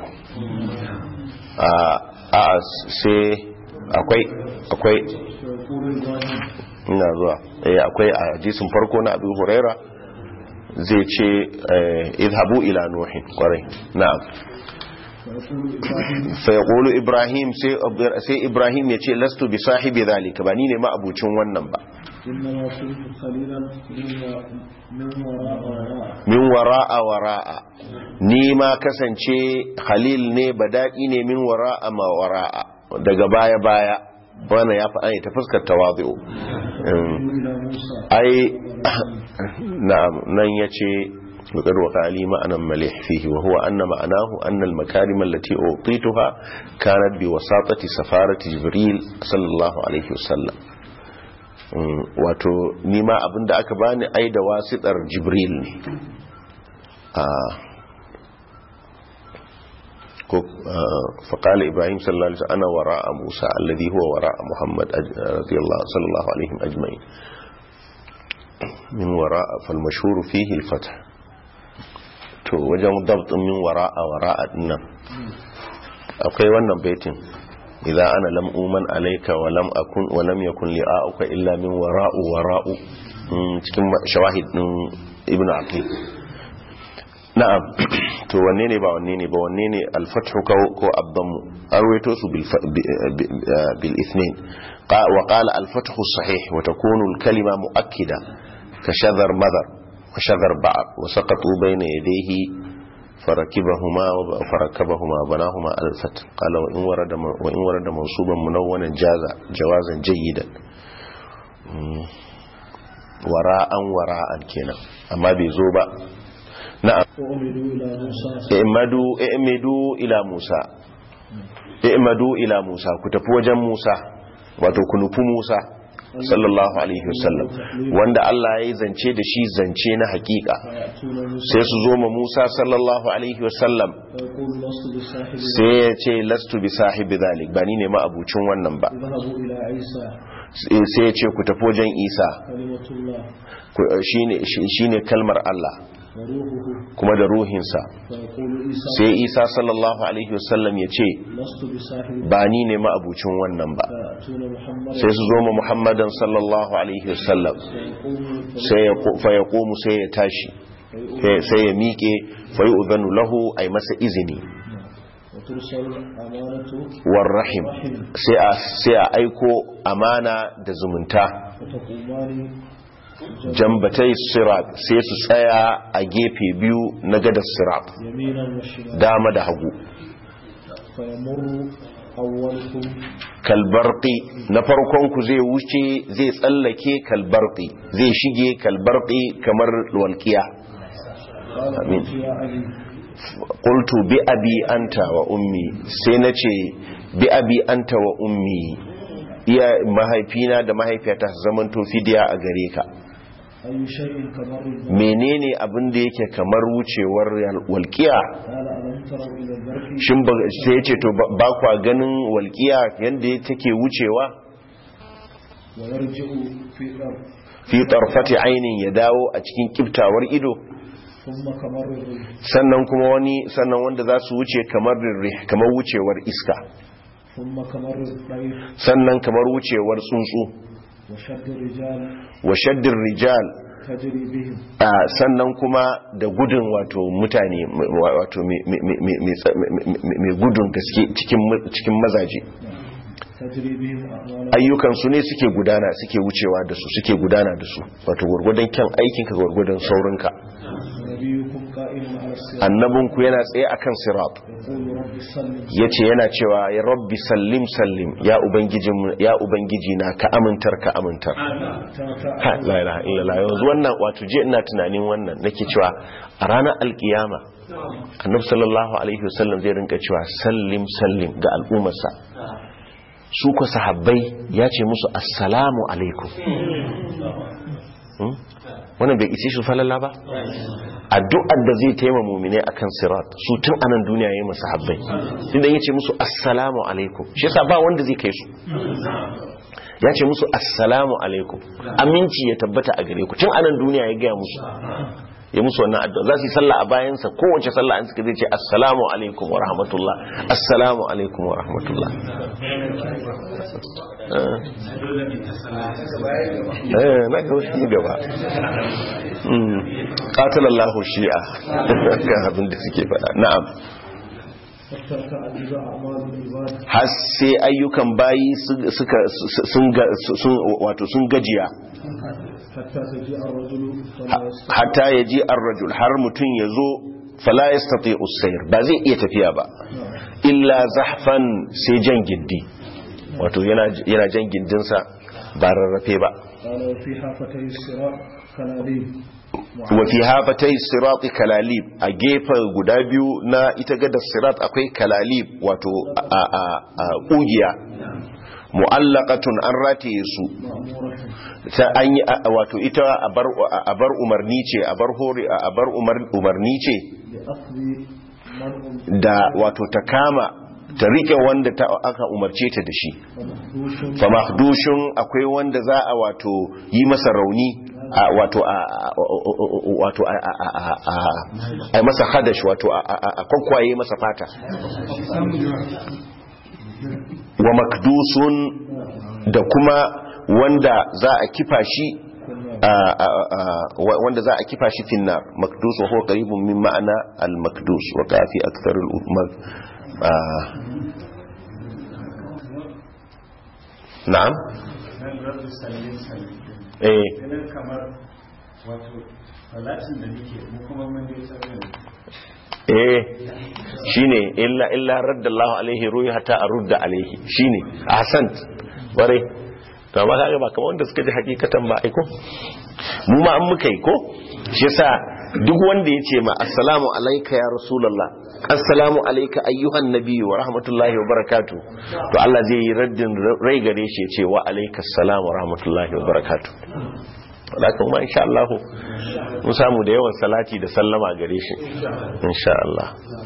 A: a a sai akwai akwai
B: فيقول إبراهيم
A: ina zuwa eh akwai a hadisin farko na Abu Huraira zai ce eh, idhabu ila nuhin kwarai na'am
B: فيقول إبراهيم
A: fa yaqulu ibrahim sai sai ibrahim ya ce lastu bi sahibi zalika ba ni ne ma abucin wannan ba
B: إنما كنت خليلا من و- من وراء وراء
A: min wara'a wara'a ni ma kasance khalil ne badaki ne min wara'a ma wara'a daga baya baya wannan ya faɗa ne ta fuskar tawazu
B: إلى موسى
A: ai na'am nan yace وقد وقع لي معنى مليح فيه وهو أن معناه أن المكارم التي أعطيتها كانت بوساطة سفارة جبريل صلى الله عليه وسلم Mm, wato nima abinda aka bani ai da wasitar jibril ne Ah, فقال إبراهيم صلى الله عليه وسلم أنا وراء موسى الذي هو وراء محمد رضي الله صلى الله عليهم أجمعين من وراء فالمشهور فيه الفتح to wajen dabt min wara'a wara'a dinnan akwai wannan baitin idan ana lam uman alayka wa lam akun wa lam yakun li'a'uka illa min wara'u wara'u cikin shawahid din ibn aqil na'am to wanne ne ba wanne ne ba wanne ne al-fathu ko abdamu arwaito su bil bil ithnain wa qala al-fathu sahih wa takunu al-kalima mu'akkida ka shadhar madar wa shadhar ba'd wa saqatu bayna yadayhi فركبهما فركبهما بناهما الفت قال وإن ورد وإن ورد منصوبا منونا جاز جوازا جيدا وراء وراء كنا أما بيزوبا نعم اعمدوا اعمدوا إلى موسى اعمدوا إلى موسى كتفوا وجن موسى وتكنفوا موسى sallallahu alaihi wasallam wanda Allah ya yi zance da shi zance na hakika sai su zo ma Musa sallallahu alaihi wasallam sai ya ce lastu bi sahibi zalik ba ni ne ma abucin wannan ba sai ya ce ku tafi wajen Isa shine kalmar Allah kuma da ruhinsa sai isa sallallahu alaihi wasallam ya ce ba ni ne ma'abucin wannan ba sai su zo ma muhammadan sallallahu alaihi wasallam sai ya komu sai ya tashi sai ya miƙe fa yi uzanu lahu a masa izini warrahim sai a aiko amana da zumunta jambatai sirat sai su tsaya a gefe biyu na gadar sirat dama da hagu kalbarki na farkonku zai wuce zai tsallake kalbarki zai shige kalbarki kamar walkiya amin qultu bi abi anta wa ummi sai nace bi abi anta wa ummi iya mahaifina da mahaifiyata su zamanto fidiya a gare ka menene abin da yake kamar wucewar walƙiya shin sai ce to ba kwa ganin walƙiya yadda take wucewa fi tarfati ainin ya dawo a cikin kiftawar ido sannan kuma wani sannan wanda za su wuce kamar kamar wucewar iska sannan kamar wucewar tsuntsu wa shaddin rijal sannan kuma da gudun wato mutane wato mai gudun gaske cikin mazaje ayyukansu ne suke gudana suke wucewa da su suke gudana da su wato gwargwadon kyan aikinka gwargwadon saurinka annabinku yana tsaye a kan sirat ya ce yana cewa ya rabbi sallim sallim ya ubangiji na ka amintar ka amintar ha la'ilaha illallah yanzu wannan wato je ina tunanin wannan nake cewa a ranar alkiyama annabi sallallahu alaihi wasallam zai rinka cewa sallim sallim ga al'ummarsa su ku sahabbai ya ce musu assalamu alaikum wannan bai isi shi falalla ba addu'ar da zai taima mumine akan sirat su tun anan duniya yayin masu habbai inda yace musu assalamu alaikum shi yasa ba wanda zai kai su ya ce musu assalamu alaikum aminci ya tabbata a gare ku tun anan duniya ya gaya musu ya musu wannan addu'a za su yi sallah a bayansa kowace sallah an suka zai ce assalamu alaikum wa rahmatullah assalamu alaikum wa rahmatullah eh na ga wasu gaba qatalallahu shi'a ga abin da suke faɗa na'am har sai ayyukan bayi suka sun wato sun gajiya hatta ya ji arrajul har mutum ya zo fala ya stati usair ba zai iya tafiya ba illa zahfan sai jan gindi wato yana jan gindinsa ba rarrafe ba wafi hafatai sirati kalalib a gefen guda biyu na ita gada sirat akwai kalalib wato a ƙugiya mu'allaqatun an rataye su ta an yi wato ita a bar umarni ce a bar hori a bar umarni ce
B: منع
A: da wato ta kama ta rike wanda ta aka umarce ta da shi
B: ومخدوش
A: fa mahdushin akwai wanda za a wato yi masa rauni a wato a a- wato a a a a- a yi masa hadash wato a a a kwankwaye masa fata wa makdusun da kuma wanda za a kifa shi a- a- a- wa- wanda za a kifa shi finnar makdus wa huwa qaribun min ma'ana al makdus wa kafi akthar al umar na'am
F: nan rabu sallin sallin
A: eh
F: ganin kamar wato salatin da nake mu kuma mun dai tsarin
A: eh shine illa illa raddallahu alaihi ruhi hatta arudda alaihi shine ahsant bare to amma kaga ba kamar wanda suka ji hakikatan ba aiko mu ma an muka yi ko shi yasa duk wanda ya ce ma assalamu alayka ya rasulullah assalamu alayka ayyuhan nabiyyu wa rahmatullahi wa barakatuh to Allah zai yi raddin rai gare shi ya ce wa alayka assalam wa rahmatullahi wa barakatuh wadda kuma insha Allah mun samu da yawan salati da sallama gare shi insha Allah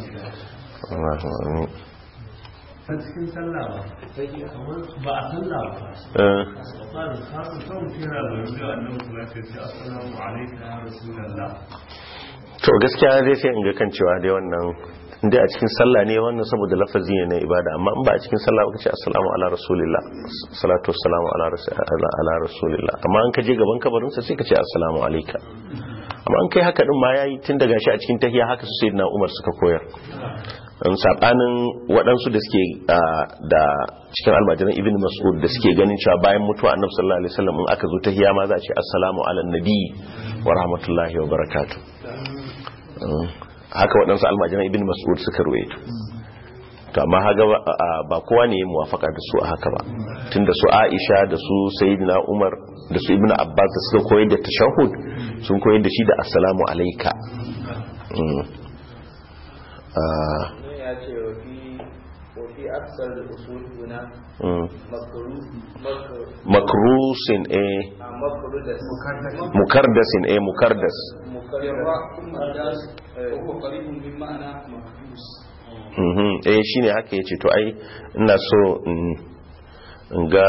F: a cikin sallah ba sai kamar ba a sallah ba
A: Eh,
F: tsarin kasu son kira da yanzu annabi sallallahu alaihi wasallam assalamu alaikum ya rasulullah
A: to gaskiya dai sai in ga kan cewa dai wannan inda a cikin sallah ne wannan saboda lafazi ne na ibada amma in ba a cikin sallah ba kace assalamu ala rasulillah salatu wassalamu ala rasul- ala ala rasulillah amma an ka je gaban kabarin sa sai ka ce assalamu alayka amma an kai haka din ma yayi tun daga shi a cikin tahiyya haka su sayyidina Umar suka koyar an sabanin waɗansu da suke ah, da cikin almajiran ibn mas'ud da suke ganin cewa bayan mutuwa annabi sallallahu alaihi wasallam in aka zo tahiyya ma za a ce assalamu ala nabi wa rahmatullahi wa barakatuh Mm. haka waɗansu almajiran ibn mas'ud suka ruwaito to amma haga ba- a- ba kowa ne ya muwafaka da su a haka ba tunda su aisha da su sayyidina umar da su ibn abbas da suka koyar da tashahhud sun koyar da shi da assalamu alayka Mm. Ah,
G: ya ce wafi wafi aksar usul guna
A: mm.
G: makaru
A: makrusin eh
G: a makaru da
A: mukardasin eh mukardas
G: mukarra mukardas ko qaribun min ma'ana mahdus
A: Mhm, eh shine haka yace to ai ina so in in ga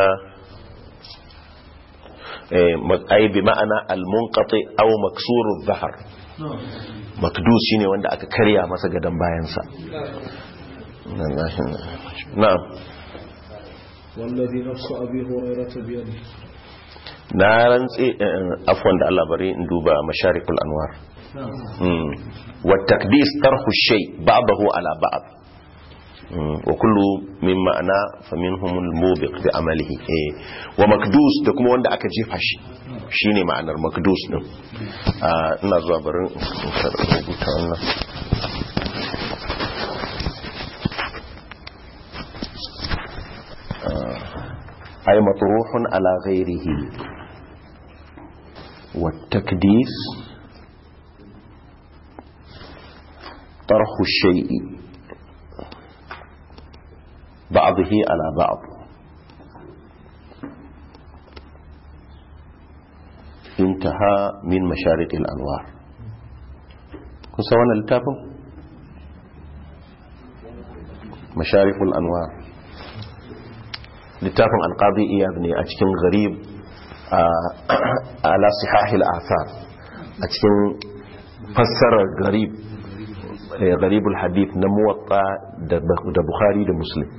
A: eh ma- ai bi ma'ana al-munqati aw maksuru adh-dhahr makdus shine wanda aka karya masa gadan bayansa na'am
B: والذي نفس أبي هريرة بيده
A: na rantse eh, afwan da Allah bari in duba masharikul anwar mm. wa takdis tarhu shay ba'dahu ala ba'd mm. wa kullu min ma'ana faminhum al-mubiq bi amalihi eh wa makdus da kuma wanda aka jefa shi shine ma'anar makdus din Ah, ina zuwa bari in rubuta wannan ay matruhun ala ghairihi والتكديس طرح الشيء بعضه على بعض انتهى من مشارق الأنوار كن سوانا للتابو مشارق الأنوار littafin alƙadi iyad ne a cikin garib ala sihahil athar a cikin fassarar garib garibul hadith na muwatta da bukhari da muslim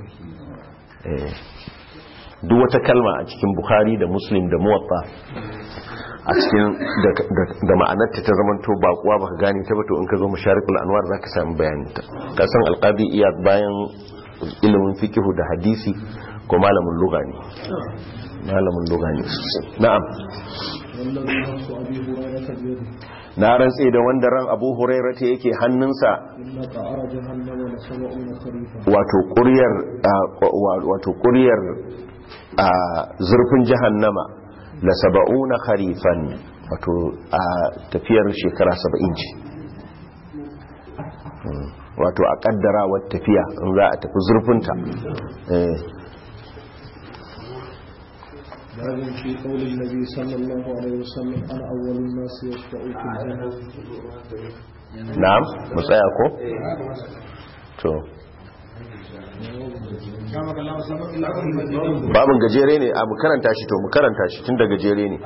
A: duk wata kalma a cikin bukhari da muslim da muwatta a cikin da ma'anarta ta zamanto bakuwa baka gane ta bato in ka zo masharikul anwar zaka samu bayaninta kasan alƙadi iyad bayan ilimin fikihu da hadisi ko malamin luga ne malamin luga ne na'am
B: والذي نفس أبي هريرة بيده
A: na rantse da wanda ran abu huraira ta yake hannunsa
B: إن قعر جهنم لسبعون خريفا
A: wato ƙuryar wato ƙuryar a zurfin jahannama la saba'una kharifan wato a tafiyar shekara saba'in ce wato a kaddarawar tafiya in za a tafi zurfinta eh
B: باب في قول النبي صلى الله عليه وسلم أنا أول الناس يشفع في الجنة
A: na'am mu tsaya ko to babin gajere ne a mu karanta shi to mu karanta shi tun da gajere ne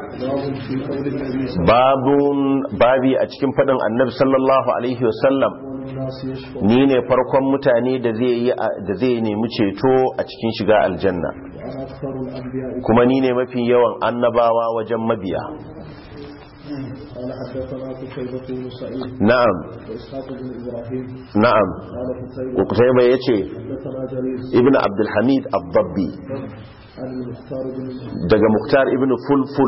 A: babun babi a cikin fadin annabi sallallahu alaihi wasallam ni ne farkon mutane da zai yi da zai nemi ceto a cikin shiga aljanna kuma ni ne mafi yawan annabawa wajen mabiya
B: قال حدثنا قتيبة بن سعيد
A: na'am
B: وإسحاق بن إبراهيم
A: na'am
B: قال قتيبة
A: Qutayba yace
B: حدثنا جرير
A: ibnu abdul hamid ad-dabbi
B: عن المختار بن
A: daga muktar ibn fulful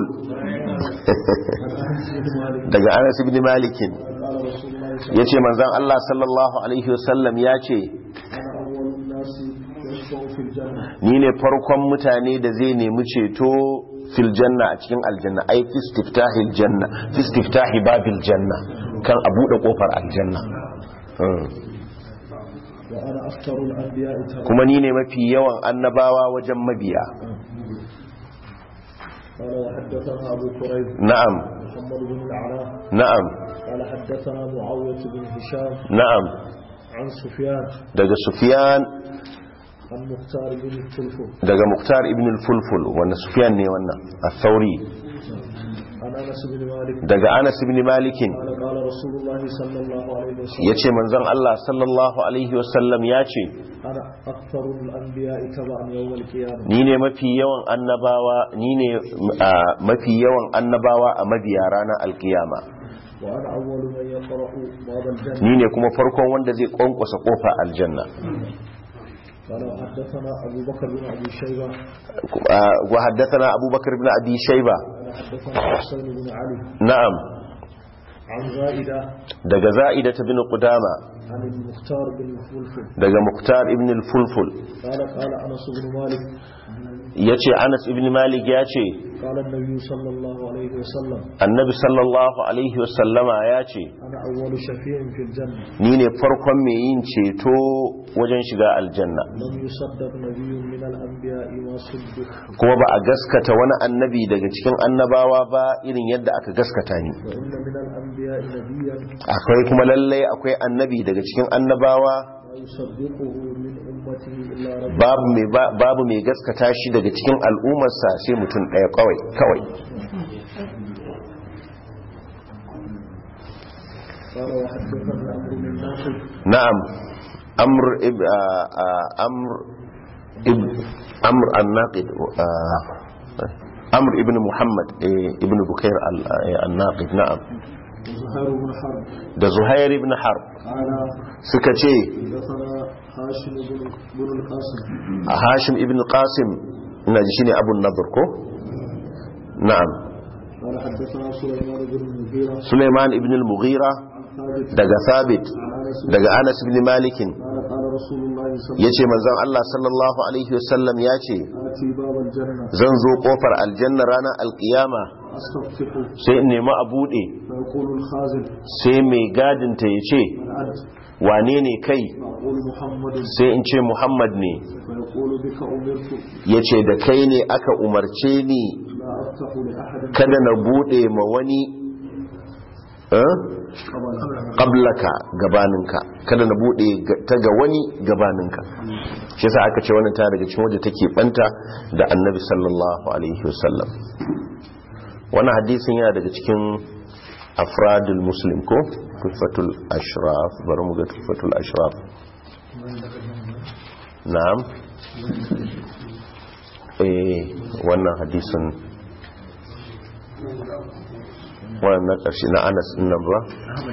A: daga anas ibn malikin
B: قال رسول الله صلى
A: yace manzon Allah sallallahu alaihi wasallam yace
B: أنا أول الناس يشفع في الجنة
A: ni ne farkon mutane da zai nemi ceto fil janna a cikin aljanna ai fi istiftahil janna fi istiftahi babil janna kan a bude kofar aljanna Hmm.
B: وأنا أكثر الأنبياء تبعا
A: kuma ni ne mafi yawan annabawa wajen mabiya
B: قال وحدثنا أبو كريب
A: na'am
B: محمد بن العلاء
A: na'am
B: قال حدثنا معاوية بن هشام
A: na'am
B: عن سفيان
A: daga sufyan
B: عن مختار بن الفلفل
A: daga muktar ibn al-fulful wanda sufyan ne wannan al-thawri
B: عن أنس بن مالك
A: daga anas ibn malikin
B: قال قال رسول الله صلى الله عليه وسلم
A: yace manzon Allah sallallahu alaihi wasallam yace
B: أنا أكثر الأنبياء تبعا يوم القيامة
A: ni ne mafi yawan annabawa ni ne ah, mafi yawan annabawa a mabiya ranar alkiyama
B: وأنا أول من يقرأ باب الجنة
A: ni ne kuma farkon wanda zai kwankwasa kofa aljanna
B: قال حدثنا أبو بكر بن أبي شيبة
A: Ah, wa haddathana abubakar ibn abi shayba
B: قال حدثنا حسين بن علي
A: na'am
B: عن زائدة
A: daga za'idata bin qudama
B: عن المختار بن الفلفل
A: daga muktar ibn al-fulful
B: قال قال أنس بن مالك
A: yace anas ibn malik yace
B: قال النبي صلى الله عليه وسلم
A: annabi sallallahu alaihi wasallama yace
B: أنا أول شفيع في الجنة
A: ni ne farkon mai yin ceto wajen shiga aljanna
B: لم يصدق نبي من الأنبياء ما صدق
A: kuma ba a gaskata wani annabi daga cikin annabawa ba irin yadda aka gaskata ni
B: وإن من الأنبياء نبيا
A: akwai kuma lallai akwai annabi daga cikin annabawa
B: لا يصدقه من أمته إلا رب
A: babu mai ba- babu mai gaskata shi daga cikin al'ummarsa sai mutum ɗaya kawai kawai
B: قال وحدثنا أمر من ناصر
A: na'am amr ib a- a- amr ib amr an-naqid a- amr ibn muhammad eh, ibn bukair al- eh, an-naqid na'am
B: وزهير بن حرب
A: da zuhair ibn harb
B: قال
A: suka ce
B: حدثنا هاشم بن بن القاسم
A: a hashim ibn qasim ina ji shine abun nadhr ko na'am
B: قال حدثنا سليمان بن المغيرة
A: suleiman ibn al-mughira
B: ثابت
A: daga thabit
B: عن أنس
A: daga anas ibn malikin
B: قال قال رسول الله صلى الله
A: yace manzon Allah sallallahu alaihi wasallam yace
B: عليه وسلم آتي باب الجنة
A: zan zo kofar aljanna ranar alkiyama
B: أستفتح
A: sai in nemi a bude
B: فيقول الخازن
A: sai mai gadinta ya ce
B: من أنت
A: wane ne kai
B: فأقول محمد
A: sai in ce muhammad ne
B: فيقول بك أمرت
A: ya ce da kai ne aka umarce ni
B: لا أفتح لأحد
A: kada na bude ma wani eh?
B: قبل
A: qablaka gabaninka kada na bude ga- ta ga wani gabaninka shi yasa aka ce wannan ta daga cikin waje take banta da annabi sallallahu alaihi wasallam wannan hadisin yana daga cikin afradul muslim ko tufatul ashraf bari mu ga tufatul ashraf na'am eh wannan hadisin wannan na ƙarshe na anas ɗin nan ba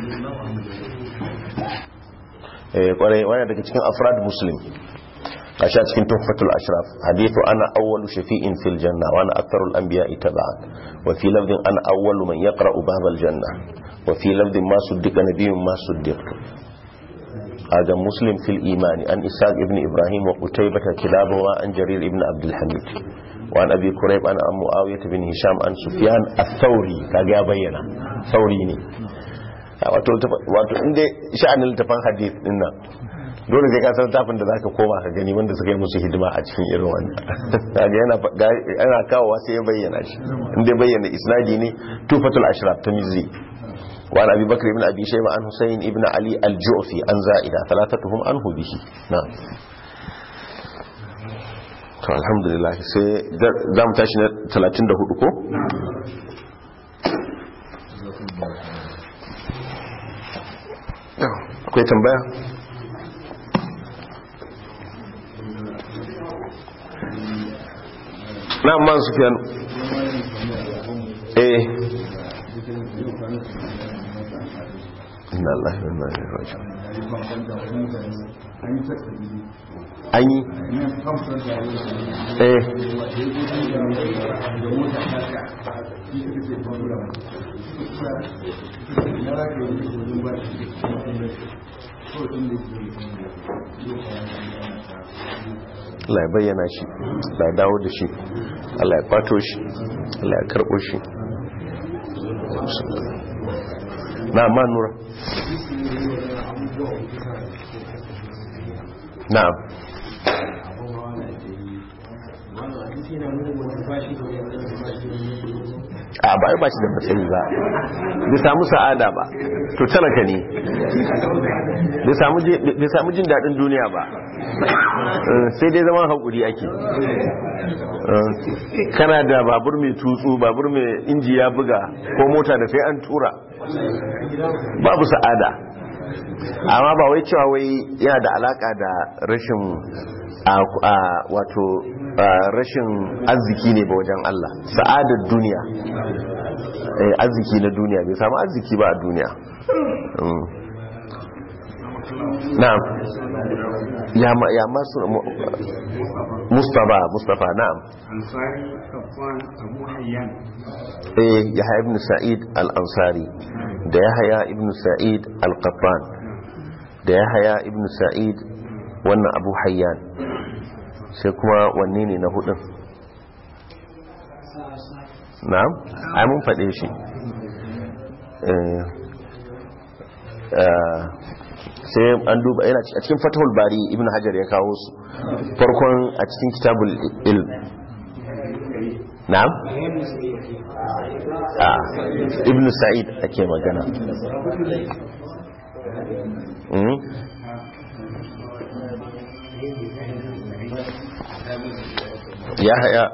A: eh kwarai wani daga cikin afrad muslim gashi a cikin tuhfatul ashraf hadithu ana awwalu shafi'in fil janna wa ana aktharul anbiya'i tab'an wa fi lafdin ana awwalu man yaqra'u babal janna wa fi lafdin ma suddiqa nabiyyun ma suddiqtu هذا مسلم في الإيمان عن إسحاق ابن إبراهيم وقتيبة كلابه عن جرير ابن عبد الحميد وعن أبي كريب عن أم معاوية بن هشام عن سفيان الثوري كاجا بينا ثوري ne wato wato inda sha'anin littafin hadith din nan dole sai ka san tafin da zaka koma ka gani wanda suka yi musu hidima a cikin irin wannan kaga yana yana kawowa sai ya bayyana shi inda bayyana isnadi ne tufatul ashraf ta mizzi وعن أبي بكر بن أبي شيبة عن حسين بن علي الجعفي عن زائدة ثلاثتهم عنه به نعم to alhamdulillah sai za mu tashi na 34 ko? akwai tambaya? na man su fiye eh inna Allah wa inna ilaihi raji'un an yi eh Allah ya bayyana shi Allah ya dawo da shi Allah ya fato shi Allah ya karɓo shi na ma nura na'am a ba ba shi da matsayi ba bai samu sa'ada ba to talaka ne bai samu jin daɗin duniya ba sai dai zaman haƙuri ake kana da babur mai tutsu babur mai inji ya buga ko mota da sai an tura babu sa'ada amma ba wai cewa wai yana da alaka da rashin wato rashin arziki ne ba wajen Allah sa'adar duniya arziki na duniya bai samu arziki ba a duniya na'am ya ma ya masu mustafa mustafa na'am
E: ansari kafan abu hayyan
A: eh yahya ibn sa'id al-ansari da yahya ibn sa'id al-qattan da yahya ibn sa'id wannan abu hayyan sai kuma wanne ne na hudun na'am ai mun faɗe shi sai an duba yana a cikin fatahul bari ibn hajar ya kawo su farkon a cikin kitabul ilm na'am a ibn sa'id ake magana ya haya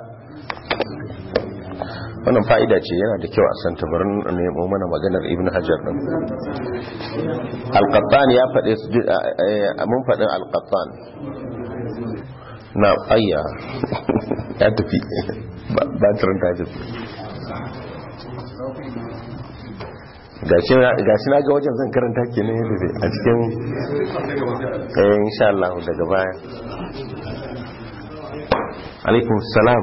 A: wannan fa'ida ce yana da kyau a san tabarin nemo mana maganar ibn hajar din alqattan ya faɗe mun faɗin alqattan na ayya ya tafi ba turin ta tafi gashi na ga wajen zan karanta ke ne yadda a cikin kayan insha Allah daga baya alaikun salam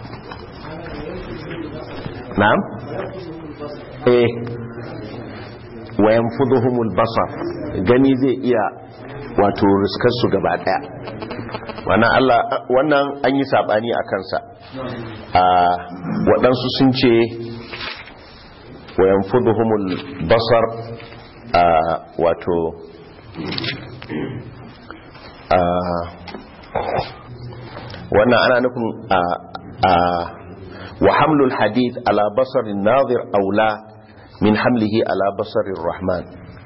A: na'am eh wayan fuduhumul basar gani zai iya wato riskar su gaba daya wannan Allah wannan an yi sabani a kansa a waɗansu sun ce wayan fuduhumul basar a wato a wannan ana nufin a wa hamlul hadith ala basarin nazir aula min hamlihi ala basarin rahman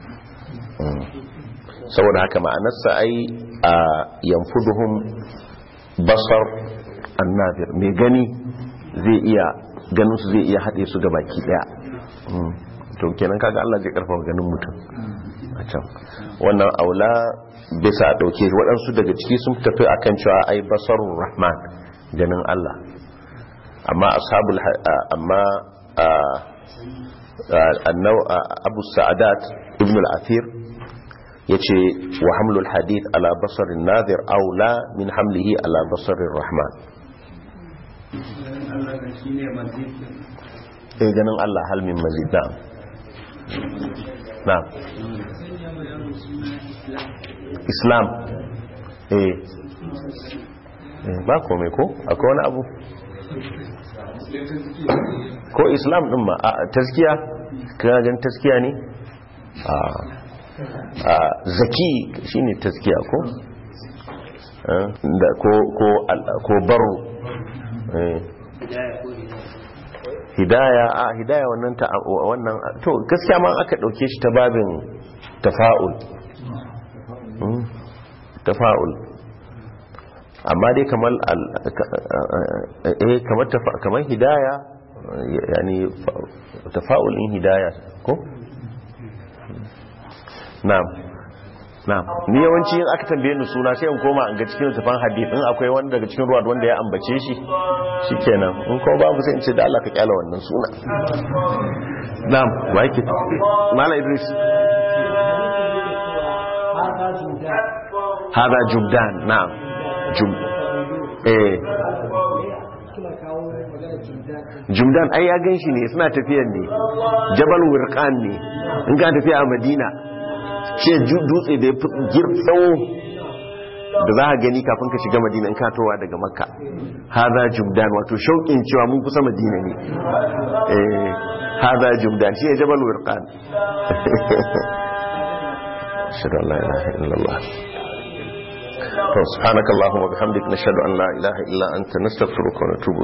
A: saboda haka ma'anarsa ai a yanfuduhum basar annazir mai gani zai iya ganin su zai iya haɗe su ga baki ɗaya to kenan kaga Allah zai karfafa ganin mutum a can wannan aula bisa ɗauke waɗansu daga ciki sun tafi akan cewa ai basarun rahman ganin Allah amma ashabul amma abu sa'adat ibn al-athir yace wa hamlul hadith ala basarin nadir aula min hamlihi ala basarin rahman eh ganin Allah hal min mazid na'am na'am islam eh ba kome ko akwai wani abu ko islam din ma a taskiya kana gan taskiya ne a zaki shine taskiya ko ko ko ko baro hidaya a hidaya wannan ta wannan to gaskiya ma aka dauke shi ta babin tafa'ul Mm, tafa'ul amma dai kamar al- eh kamar tafa- kamar hidaya yani fa- tafa'ul in hidaya ko na'am na'am ni yawanci in aka tambaye ni suna sai in koma in ga cikin tafan hadith in akwai wanda daga cikin ruwa wanda ya ambace shi shikenan in ko babu sai in ce da Allah ka kyala wannan suna na'am wa yake mala idris hada jubdan na'am jub eh
B: suna kawo magana jumdan
A: jumdan ai ya gan shi ne suna tafiyan ne jabal wurqan ne in ka tafiya a madina ce ju- dutse da ya fi girtsawo da za a gani kafin ka shiga madina in ka towa daga makka haza jumdan wato shauƙin cewa mun kusa madina ne eh haza jumdan shi ne jabal wurqan ashhadu an la ilaha illallah to subhanakallahumma bihamdika nashhadu an la ilaha illa anta nastaghfiruka wa natubu